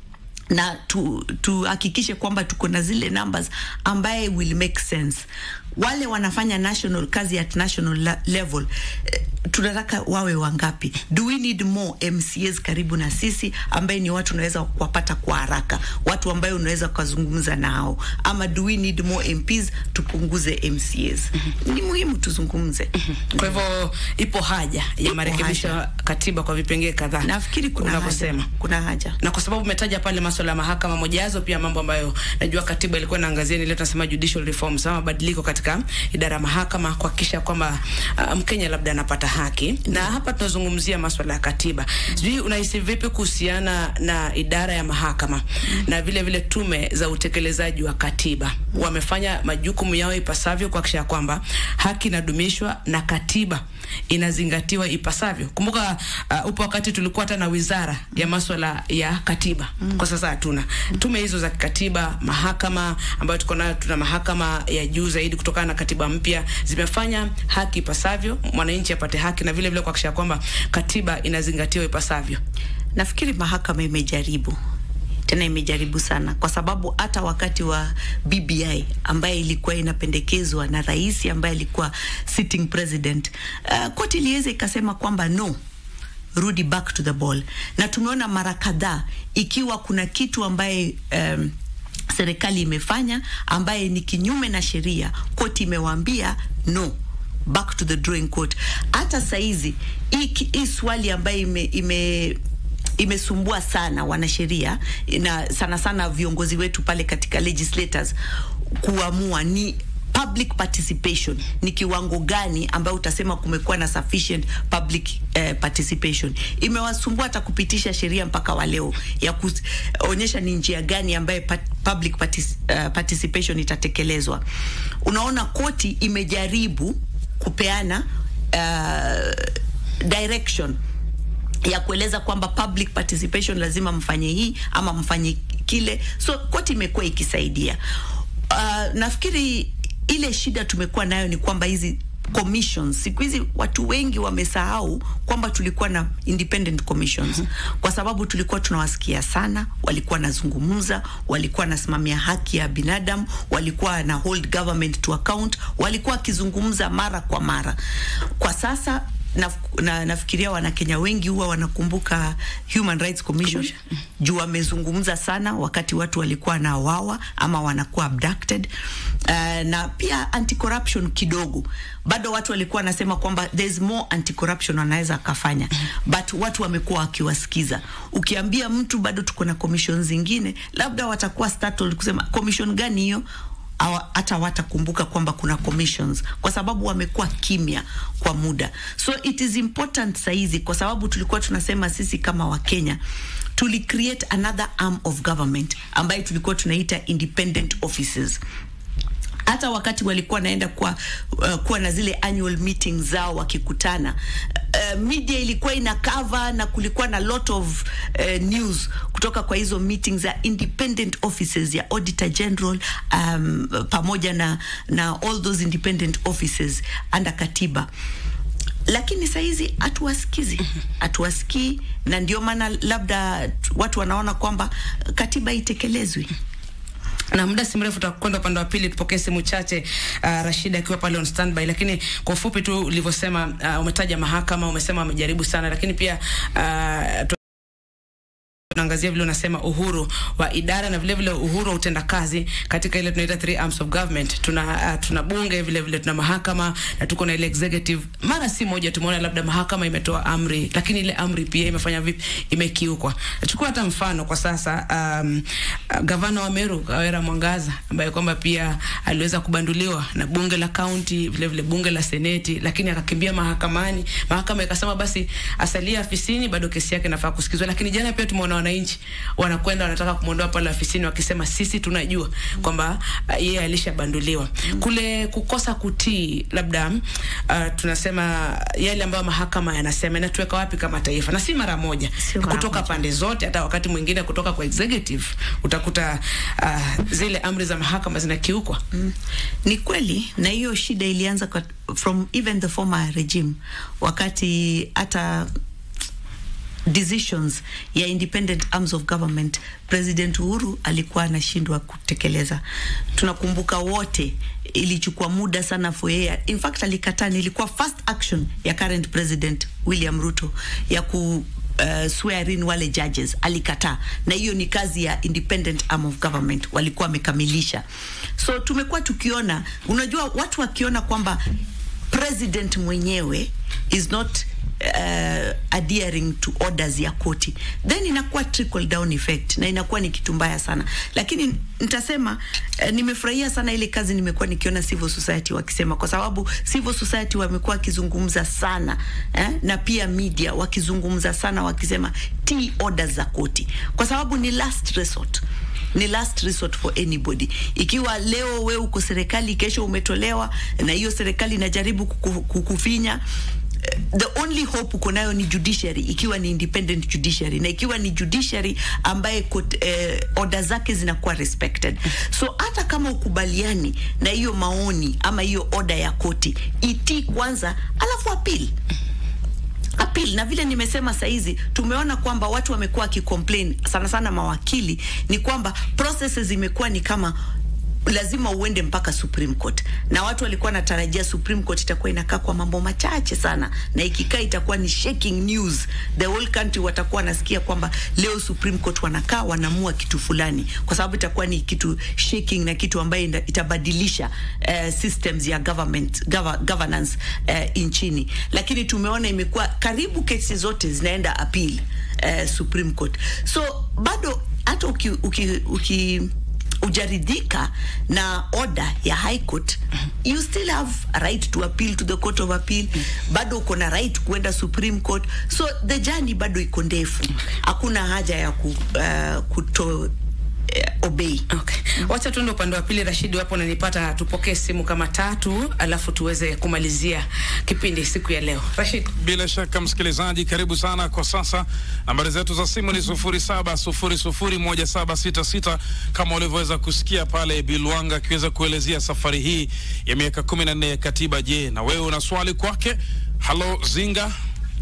na tuhakikishe tu kwamba tuko na zile numbers ambaye will make sense. Wale wanafanya national kazi at national level eh, tunataka wawe wangapi? Do we need more MCAs karibu na sisi ambaye ni watu unaweza kuwapata kwa haraka, watu ambaye unaweza kuzungumza nao, ama do we need more MPs tupunguze MCAs? Ni muhimu tuzungumze. Kwa hivyo ipo haja ya marekebisho ya katiba kwa vipengee kadhaa. Nafikiri kuna haja, kuna haja, na kwa sababu umetaja pale masuala ya mahakama, moja yazo pia mambo ambayo najua katiba ilikuwa inaangazia ni ile tunasema judicial reforms, ama mabadiliko katika idara ya mahakama kuhakikisha kwamba uh, Mkenya labda anapata haki na hapa tunazungumzia masuala ya katiba. Sijui unahisi vipi kuhusiana na idara ya mahakama na vile vile tume za utekelezaji wa katiba? Wamefanya majukumu yao ipasavyo kuhakikisha kwamba haki inadumishwa na katiba inazingatiwa ipasavyo. Kumbuka uh, upo wakati tulikuwa hata na wizara ya masuala ya katiba mm. Kwa sasa hatuna tume hizo za katiba. Mahakama ambayo tuko nayo, tuna mahakama ya juu zaidi kutokana na katiba mpya, zimefanya haki ipasavyo, mwananchi apate haki na vile vile kuhakikisha kwamba katiba inazingatiwa ipasavyo. Nafikiri mahakama imejaribu tena imejaribu sana, kwa sababu hata wakati wa BBI ambaye ilikuwa inapendekezwa na rais ambaye alikuwa sitting president, uh, koti iliweza ikasema kwamba no, rudi back to the ball, na tumeona mara kadhaa ikiwa kuna kitu ambaye um, serikali imefanya ambaye ni kinyume na sheria, koti imewaambia no back to the drawing court. Hata saizi hii swali ambaye ime, ime imesumbua sana wanasheria na sana sana viongozi wetu pale katika legislators kuamua ni public participation ni kiwango gani ambayo utasema kumekuwa na sufficient public uh, participation. Imewasumbua hata kupitisha sheria mpaka wa leo ya kuonyesha ni njia gani ambayo pat, public partic, uh, participation itatekelezwa. Unaona, koti imejaribu kupeana uh, direction ya kueleza kwamba public participation lazima mfanye hii ama mfanye kile, so koti imekuwa ikisaidia. Uh, nafikiri ile shida tumekuwa nayo ni kwamba hizi commissions siku hizi watu wengi wamesahau kwamba tulikuwa na independent commissions mm -hmm. Kwa sababu tulikuwa tunawasikia sana, walikuwa nazungumza, walikuwa nasimamia haki ya binadamu, walikuwa na hold government to account, walikuwa wakizungumza mara kwa mara. Kwa sasa na, na, nafikiria Wanakenya wengi huwa wanakumbuka Human Rights Commission juu wamezungumza sana wakati watu walikuwa na wawa ama wanakuwa abducted. Uh, na pia anti corruption kidogo bado watu walikuwa wanasema kwamba there's more anti corruption wanaweza akafanya, but watu wamekuwa wakiwasikiza. Ukiambia mtu bado tuko na commission zingine, labda watakuwa startled kusema commission gani hiyo hata watakumbuka kwamba kuna commissions kwa sababu wamekuwa kimya kwa muda. So it is important saizi, kwa sababu tulikuwa tunasema sisi kama Wakenya tuli create another arm of government ambayo tulikuwa tunaita independent offices hata wakati walikuwa naenda kwa uh, kuwa na zile annual meetings zao wakikutana, uh, media ilikuwa ina cover na kulikuwa na lot of uh, news kutoka kwa hizo meetings za independent offices ya auditor general um, pamoja na, na all those independent offices under katiba lakini sahizi hatuwasikizi, hatuwasikii, na ndio maana labda watu wanaona kwamba katiba itekelezwi na muda si mrefu tutakwenda upande wa pili tupokee simu chache. Uh, Rashida akiwa pale on standby, lakini kwa ufupi tu ulivyosema, uh, umetaja mahakama, umesema wamejaribu sana, lakini pia uh, tunaangazia vile unasema uhuru wa idara na vile vile uhuru wa utendakazi katika ile tunaita three arms of government. Tuna uh, tuna bunge vile vile tuna mahakama na tuko na ile executive. Mara si moja tumeona labda mahakama imetoa amri, lakini ile amri pia imefanya vipi? Imekiukwa. Chukua hata mfano kwa sasa, um, uh, gavana wa Meru Kawera Mwangaza ambaye kwamba pia aliweza kubanduliwa na bunge la county vile vile bunge la seneti, lakini akakimbia mahakamani. Mahakama ikasema basi asalia afisini, bado kesi yake inafaa kusikizwa. Lakini jana pia tumeona wananchi wanakwenda wanataka kumwondoa pale ofisini wakisema sisi tunajua kwamba uh, yeye alishabanduliwa kule kukosa kutii labda uh, tunasema yale ambayo mahakama yanasema inatuweka wapi kama taifa na si mara moja Sio mara kutoka moja. pande zote hata wakati mwingine kutoka kwa executive utakuta uh, zile amri za mahakama zinakiukwa Mm. Ni kweli na hiyo shida ilianza kwa, from even the former regime wakati hata decisions ya independent arms of government President Uhuru alikuwa anashindwa kutekeleza. Tunakumbuka wote, ilichukua muda sana for yeye. In fact alikataa, nilikuwa first action ya current president William Ruto ya ku uh, swear in wale judges alikataa, na hiyo ni kazi ya independent arm of government, walikuwa wamekamilisha. So tumekuwa tukiona, unajua watu wakiona kwamba president mwenyewe is not uh, adhering to orders ya koti then inakuwa trickle down effect na inakuwa ni kitu mbaya sana lakini nitasema uh, nimefurahia sana ile kazi nimekuwa nikiona civil society wakisema kwa sababu civil society wamekuwa wakizungumza sana eh, na pia media wakizungumza sana wakisema tii orders za koti kwa sababu ni last resort ni last resort for anybody. Ikiwa leo we uko serikali, kesho umetolewa na hiyo serikali inajaribu kuku- kukufinya eh, the only hope uko nayo ni judiciary, ikiwa ni independent judiciary, na ikiwa ni judiciary ambaye kot, eh, order zake zinakuwa respected. So hata kama ukubaliani na hiyo maoni ama hiyo order ya koti, itii kwanza, alafu appeal appeal na vile nimesema saizi tumeona kwamba watu wamekuwa wakicomplain sana sana mawakili ni kwamba processes zimekuwa ni kama lazima uende mpaka Supreme Court, na watu walikuwa wanatarajia Supreme Court itakuwa inakaa kwa mambo machache sana, na ikikaa itakuwa ni shaking news, the whole country watakuwa wanasikia kwamba leo Supreme Court wanakaa wanaamua kitu fulani, kwa sababu itakuwa ni kitu shaking na kitu ambayo ina- itabadilisha uh, systems ya government gov governance uh, nchini, lakini tumeona imekuwa karibu kesi zote zinaenda appeal uh, Supreme Court, so bado hata uki, uki, uki ujaridhika na order ya high court you still have a right to appeal to the court of appeal bado uko na right kuenda supreme court so the journey bado iko ndefu hakuna haja ya ku, uh, kuto uh, obey Okay. Wacha tuende upande wa pili. Rashidi, wapo unanipata? Tupokee simu kama tatu, alafu tuweze kumalizia kipindi siku ya leo. Rashid. Bila shaka msikilizaji, karibu sana. Kwa sasa nambari zetu za simu ni sufuri saba sufuri sufuri moja saba sita sita kama ulivyoweza kusikia pale Bilwanga akiweza kuelezea safari hii ya miaka kumi na nne ya katiba. Je, na wewe una swali kwake? Halo Zinga.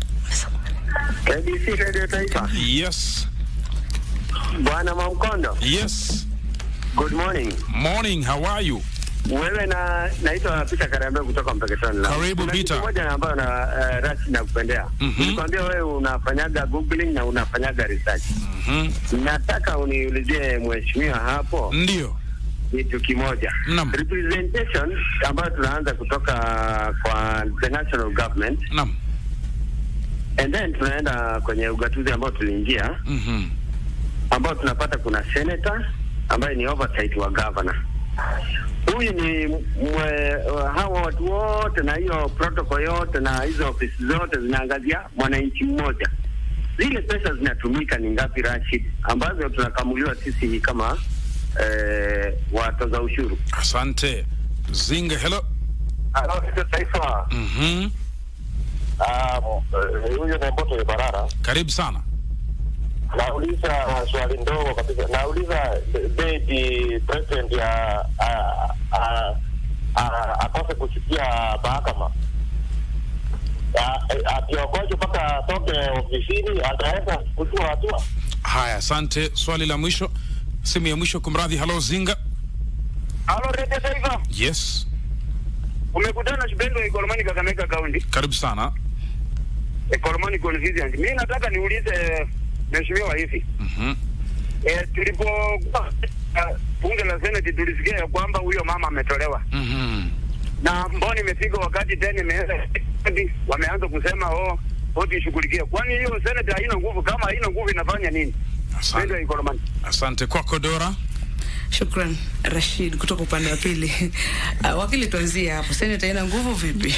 KBC Radio Taifa. Yes, Bwana Mwamkondo, yes. good morning. Morning, how are you? Wewe na naitwa Peter Karambe kutoka Mpeketoni. la. Karibu, Kuna Peter. kitu moja na ambayo na uh, Rashid nakupendea. Mhm. Nilikwambia wewe unafanyaga googling na unafanyaga research. Mhm. Nataka uniulizie mheshimiwa hapo Ndio. kitu kimoja. Naam. Representation ambayo tunaanza kutoka kwa the national government Naam. and then tunaenda kwenye ugatuzi ambao tuliingia Mhm. ambao tunapata kuna senator ambaye ni oversight wa governor. Huyu ni mwe, hawa watu wote na hiyo protocol yote na hizo ofisi zote zinaangazia mwananchi mmoja. Zile pesa zinatumika ni ngapi, Rashid, ambazo tunakamuliwa sisi kama eh, watoza ushuru? Asante. Zinga, hello. Halo, Radio Taifa. Mhm. Ah, eh, Huyo ni Mboto Barara. Karibu sana. Nauliza swali ndogo kabisa. Nauliza beti president ya ah, ah, ah, akose kusikia mahakama Ah, eh, akiongoje mpaka atoke ofisini, ataweza kuchukua hatua? Haya, asante. Swali la mwisho, simu ya mwisho, kumradhi. Halo Zinga. Halo, Radio Taifa. Yes, Umekutana na Shibendo Ikolomani Kakamega County. karibu sana. Ikolomani constituency. Mimi nataka niulize mheshimiwa hivi. Mhm. Eh, tulipokuwa uh, bunge la Senate tulisikia ya kwamba huyo mama ametolewa Mhm. na mbona imefika wakati tena imeanza wameanza kusema oh koti ishughulikie. Kwani hiyo Senate haina nguvu? Kama haina nguvu inafanya nini? Ndio Asante, Ikolomani. asante kwako Dora. Shukran Rashid kutoka upande wa pili. Uh, wakili, tuanzie hapo. Seneta ina nguvu vipi?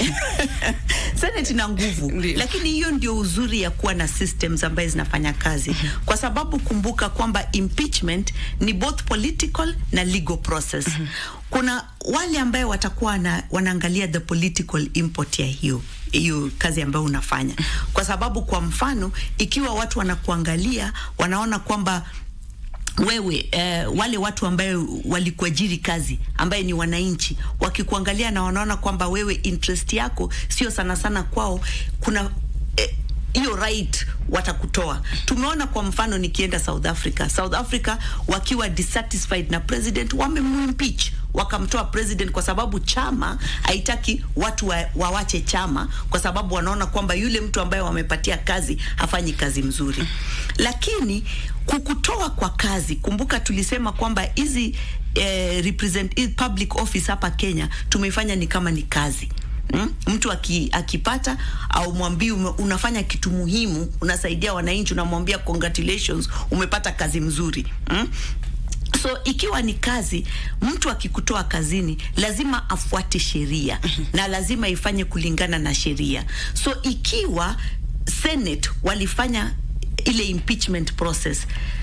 Senate ina nguvu Ndiyo. lakini hiyo ndio uzuri ya kuwa na systems ambaye zinafanya kazi kwa sababu kumbuka kwamba impeachment ni both political na legal process kuna wale ambaye watakuwa na, wanaangalia the political import ya hiyo hiyo kazi ambayo unafanya kwa sababu kwa mfano ikiwa watu wanakuangalia wanaona kwamba wewe eh, wale watu ambayo walikuajiri kazi ambaye ni wananchi wakikuangalia na wanaona kwamba wewe interest yako sio sana sana kwao kuna eh, hiyo right watakutoa. Tumeona kwa mfano nikienda South Africa, South Africa wakiwa dissatisfied na president wamemwimpeach wakamtoa president kwa sababu chama haitaki watu wa, wawache chama kwa sababu wanaona kwamba yule mtu ambaye wamepatia kazi hafanyi kazi mzuri. Lakini kukutoa kwa kazi, kumbuka tulisema kwamba hizi eh, represent hii public office hapa Kenya tumeifanya ni kama ni kazi Mm? Mtu aki, akipata au mwambii ume- unafanya kitu muhimu, unasaidia wananchi, unamwambia congratulations, umepata kazi mzuri mm? So ikiwa ni kazi, mtu akikutoa kazini lazima afuate sheria na lazima ifanye kulingana na sheria. So ikiwa Senate walifanya ile impeachment process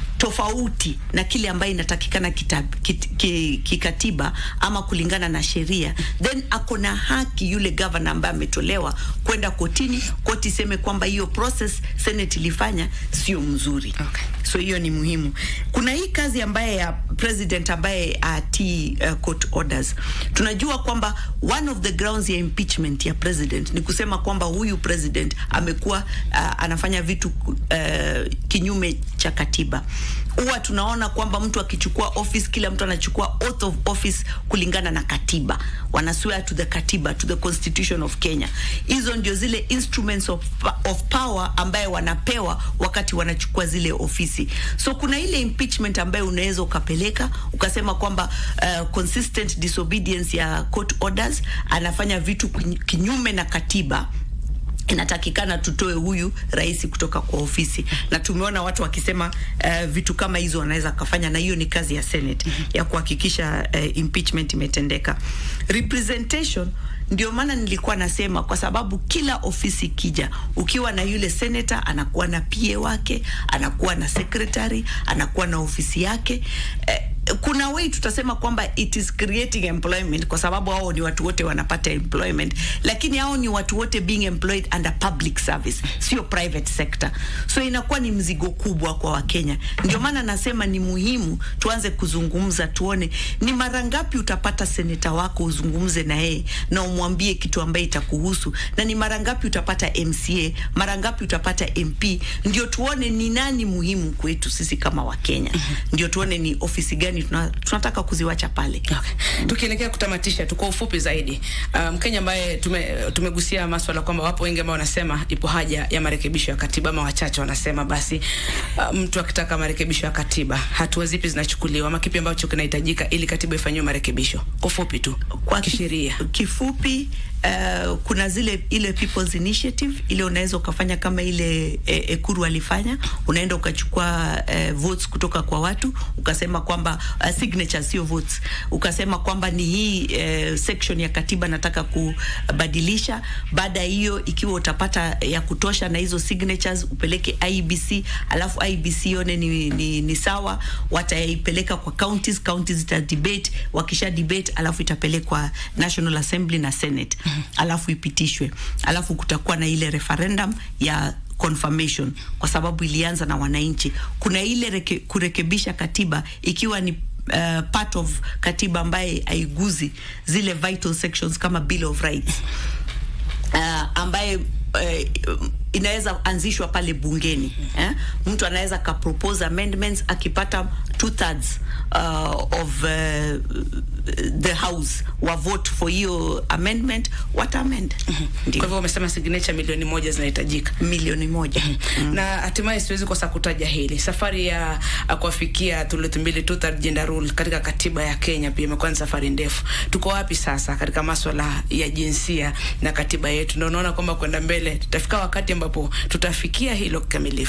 tofauti na kile ambayo inatakikana kitab, kit, ki, kikatiba ama kulingana na sheria, then ako na haki yule governor ambaye ametolewa kwenda kotini, koti iseme kwamba hiyo process Senate ilifanya sio mzuri. Okay. So hiyo ni muhimu. Kuna hii kazi ambaye ya president ambaye atii uh, court orders. Tunajua kwamba one of the grounds ya impeachment ya president ni kusema kwamba huyu president amekuwa uh, anafanya vitu uh, kinyume cha katiba. Huwa tunaona kwamba mtu akichukua office, kila mtu anachukua oath of office kulingana na katiba, wana swear to the katiba, to the constitution of Kenya. Hizo ndio zile instruments of, of power ambaye wanapewa wakati wanachukua zile ofisi. So kuna ile impeachment ambayo unaweza ukapeleka ukasema kwamba uh, consistent disobedience ya court orders, anafanya vitu kinyu- kinyume na katiba inatakikana tutoe huyu rais kutoka kwa ofisi, na tumeona watu wakisema uh, vitu kama hizo wanaweza kafanya, na hiyo ni kazi ya Senate ya kuhakikisha uh, impeachment imetendeka. Representation ndio maana nilikuwa nasema, kwa sababu kila ofisi kija, ukiwa na yule senator anakuwa na PA wake, anakuwa na secretary, anakuwa na ofisi yake eh, kuna way tutasema kwamba it is creating employment kwa sababu hao ni watu wote wanapata employment, lakini hao ni watu wote being employed under public service, sio private sector. So inakuwa ni mzigo kubwa kwa Wakenya. Ndio maana nasema ni muhimu tuanze kuzungumza, tuone ni mara ngapi utapata seneta wako uzungumze na yeye na umwambie kitu ambaye itakuhusu, na ni mara ngapi utapata MCA, mara ngapi utapata MP, ndio tuone ni nani muhimu kwetu sisi kama Wakenya, ndio tuone ni ofisi gani tuna, tunataka kuziwacha pale. Okay. Tukielekea kutamatisha tu kwa ufupi zaidi, uh, Mkenya ambaye tume, tumegusia maswala kwamba wapo wengi ambao wanasema ipo haja ya marekebisho ya katiba, ama wachache wanasema basi, uh, mtu akitaka marekebisho ya katiba, hatua zipi zinachukuliwa ama kipi ambacho kinahitajika ili katiba ifanyiwe marekebisho? Kwa ufupi tu, kwa ki- kisheria. kifupi uh, kuna zile ile people's initiative ile unaweza ukafanya kama ile e, Ekuru alifanya, unaenda ukachukua uh, votes kutoka kwa watu ukasema kwamba uh, signatures sio votes, ukasema kwamba ni hii uh, section ya katiba nataka kubadilisha. Baada ya hiyo, ikiwa utapata ya kutosha na hizo signatures, upeleke IBC, alafu IBC ione ni, ni, ni sawa, wataipeleka kwa counties, counties zita debate, wakisha debate, alafu itapelekwa National Assembly na Senate, alafu ipitishwe, alafu kutakuwa na ile referendum ya confirmation kwa sababu ilianza na wananchi. Kuna ile reke, kurekebisha katiba ikiwa ni uh, part of katiba ambaye haiguzi zile vital sections kama Bill of Rights uh, ambaye uh, inaweza anzishwa pale bungeni eh? Mtu anaweza ka propose amendments akipata two thirds uh, of uh, the house wa vote for hiyo amendment wata amend Kwa ndio hivyo umesema signature milioni moja zinahitajika. milioni moja na hatimaye siwezi kosa kutaja hili safari ya ya kuwafikia thuluthi mbili two third gender rule katika katiba ya Kenya pia imekuwa ni safari ndefu. Tuko wapi sasa katika maswala ya jinsia na katiba yetu? Ndio unaona kwamba kwenda mbele tutafika wakati ambapo tutafikia hilo kikamilifu.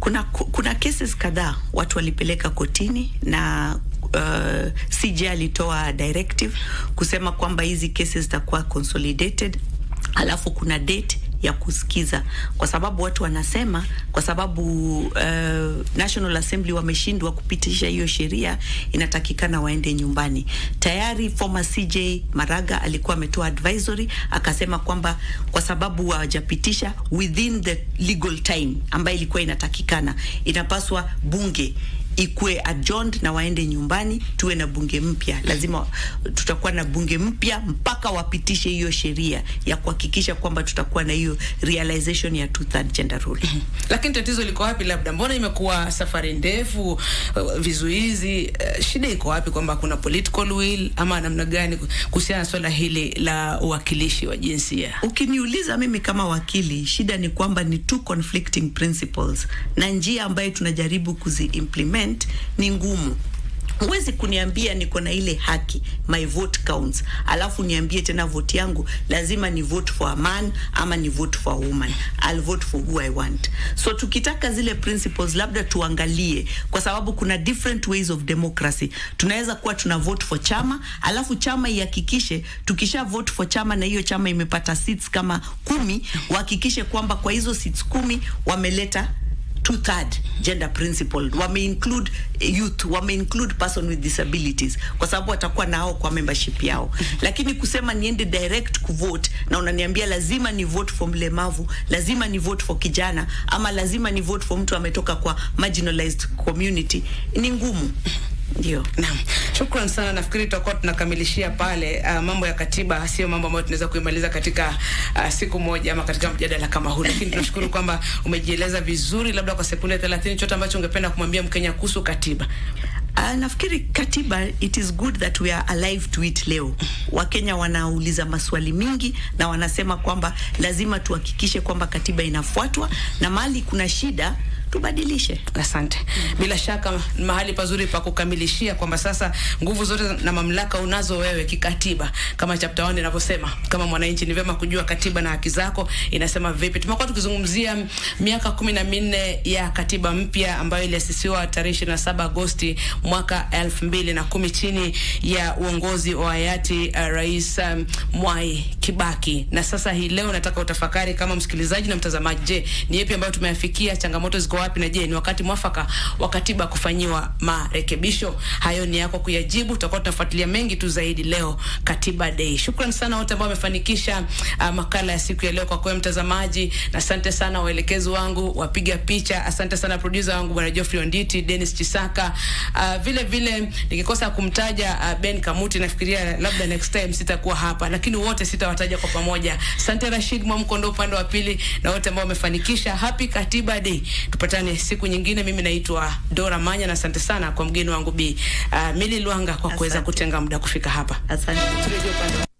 kuna kuna cases kadhaa watu walipeleka kotini na uh, CJ alitoa directive kusema kwamba hizi cases zitakuwa consolidated, alafu kuna date ya kusikiza kwa sababu watu wanasema kwa sababu uh, National Assembly wameshindwa kupitisha hiyo sheria, inatakikana waende nyumbani. Tayari former CJ Maraga alikuwa ametoa advisory akasema kwamba kwa sababu hawajapitisha within the legal time ambayo ilikuwa inatakikana, inapaswa bunge ikuwe adjourned na waende nyumbani, tuwe na bunge mpya. Lazima tutakuwa na bunge mpya mpaka wapitishe hiyo sheria ya kuhakikisha kwamba tutakuwa na hiyo realization ya two third gender rule. Lakini tatizo liko wapi? Labda mbona imekuwa safari ndefu, uh, vizuizi, uh, shida iko wapi? Kwamba kuna political will ama namna gani kuhusiana na swala hili la uwakilishi wa jinsia? Ukiniuliza mimi kama wakili, shida ni kwamba ni two conflicting principles na njia ambayo tunajaribu kuzi implement ni ngumu. Huwezi kuniambia niko na ile haki, my vote counts, alafu niambie tena vote yangu lazima ni vote for a man ama ni vote for a woman. I'll vote for who I want. So tukitaka zile principles labda tuangalie, kwa sababu kuna different ways of democracy. Tunaweza kuwa tuna vote for chama, alafu chama ihakikishe tukisha vote for chama na hiyo chama imepata seats kama kumi, wahakikishe kwamba kwa hizo seats kumi wameleta two third gender principle wame include youth wame include person with disabilities kwa sababu watakuwa nao kwa membership yao lakini kusema niende direct kuvote na unaniambia lazima ni vote for mlemavu lazima ni vote for kijana ama lazima ni vote for mtu ametoka kwa marginalized community ni ngumu ndio Naam, shukran sana. Nafikiri tutakuwa tunakamilishia pale. Uh, mambo ya katiba sio mambo ambayo tunaweza kuimaliza katika uh, siku moja ama katika mjadala kama huu, lakini tunashukuru kwamba umejieleza vizuri, labda kwa sekunde 30, chote ambacho ungependa kumwambia Mkenya kuhusu katiba. Uh, nafikiri katiba it is good that we are alive to it leo. Wakenya wanauliza maswali mingi na wanasema kwamba lazima tuhakikishe kwamba katiba inafuatwa na mahali kuna shida tubadilishe. Asante. Bila shaka ni mahali pazuri pa kukamilishia kwamba sasa nguvu zote na mamlaka unazo wewe kikatiba, kama chapter 1 inavyosema. Kama mwananchi, ni vyema kujua katiba na haki zako inasema vipi. Tumekuwa tukizungumzia miaka kumi na minne ya katiba mpya ambayo iliasisiwa tarehe 27 Agosti mwaka elfu mbili na kumi chini ya uongozi wa hayati uh, Rais um, Mwai Kibaki. Na sasa hii leo nataka utafakari kama msikilizaji na mtazamaji, je, ni yapi ambayo tumeyafikia? Changamoto ziko wapi? Na je, ni wakati mwafaka wa katiba kufanyiwa marekebisho? Hayo ni yako kuyajibu. Tutakuwa tunafuatilia mengi tu zaidi leo Katiba Day. Shukran sana wote ambao wamefanikisha uh, makala ya siku ya leo kwa kwa mtazamaji, na asante sana waelekezi wangu, wapiga picha, asante sana producer wangu bwana Geoffrey Onditi, Dennis Chisaka, uh, vile vile nikikosa kumtaja uh, Ben Kamuti, nafikiria labda next time sitakuwa hapa, lakini wote sitawataja kwa pamoja. Asante Rashid Mwamkondo upande wa pili na wote ambao wamefanikisha. Happy Katiba Day. Tupatane siku nyingine. Mimi naitwa Dora Manya na asante sana kwa mgeni wangu Bi uh, Mili Lwanga kwa kuweza Asante. kutenga muda kufika hapa. Asante. Turejee upande wa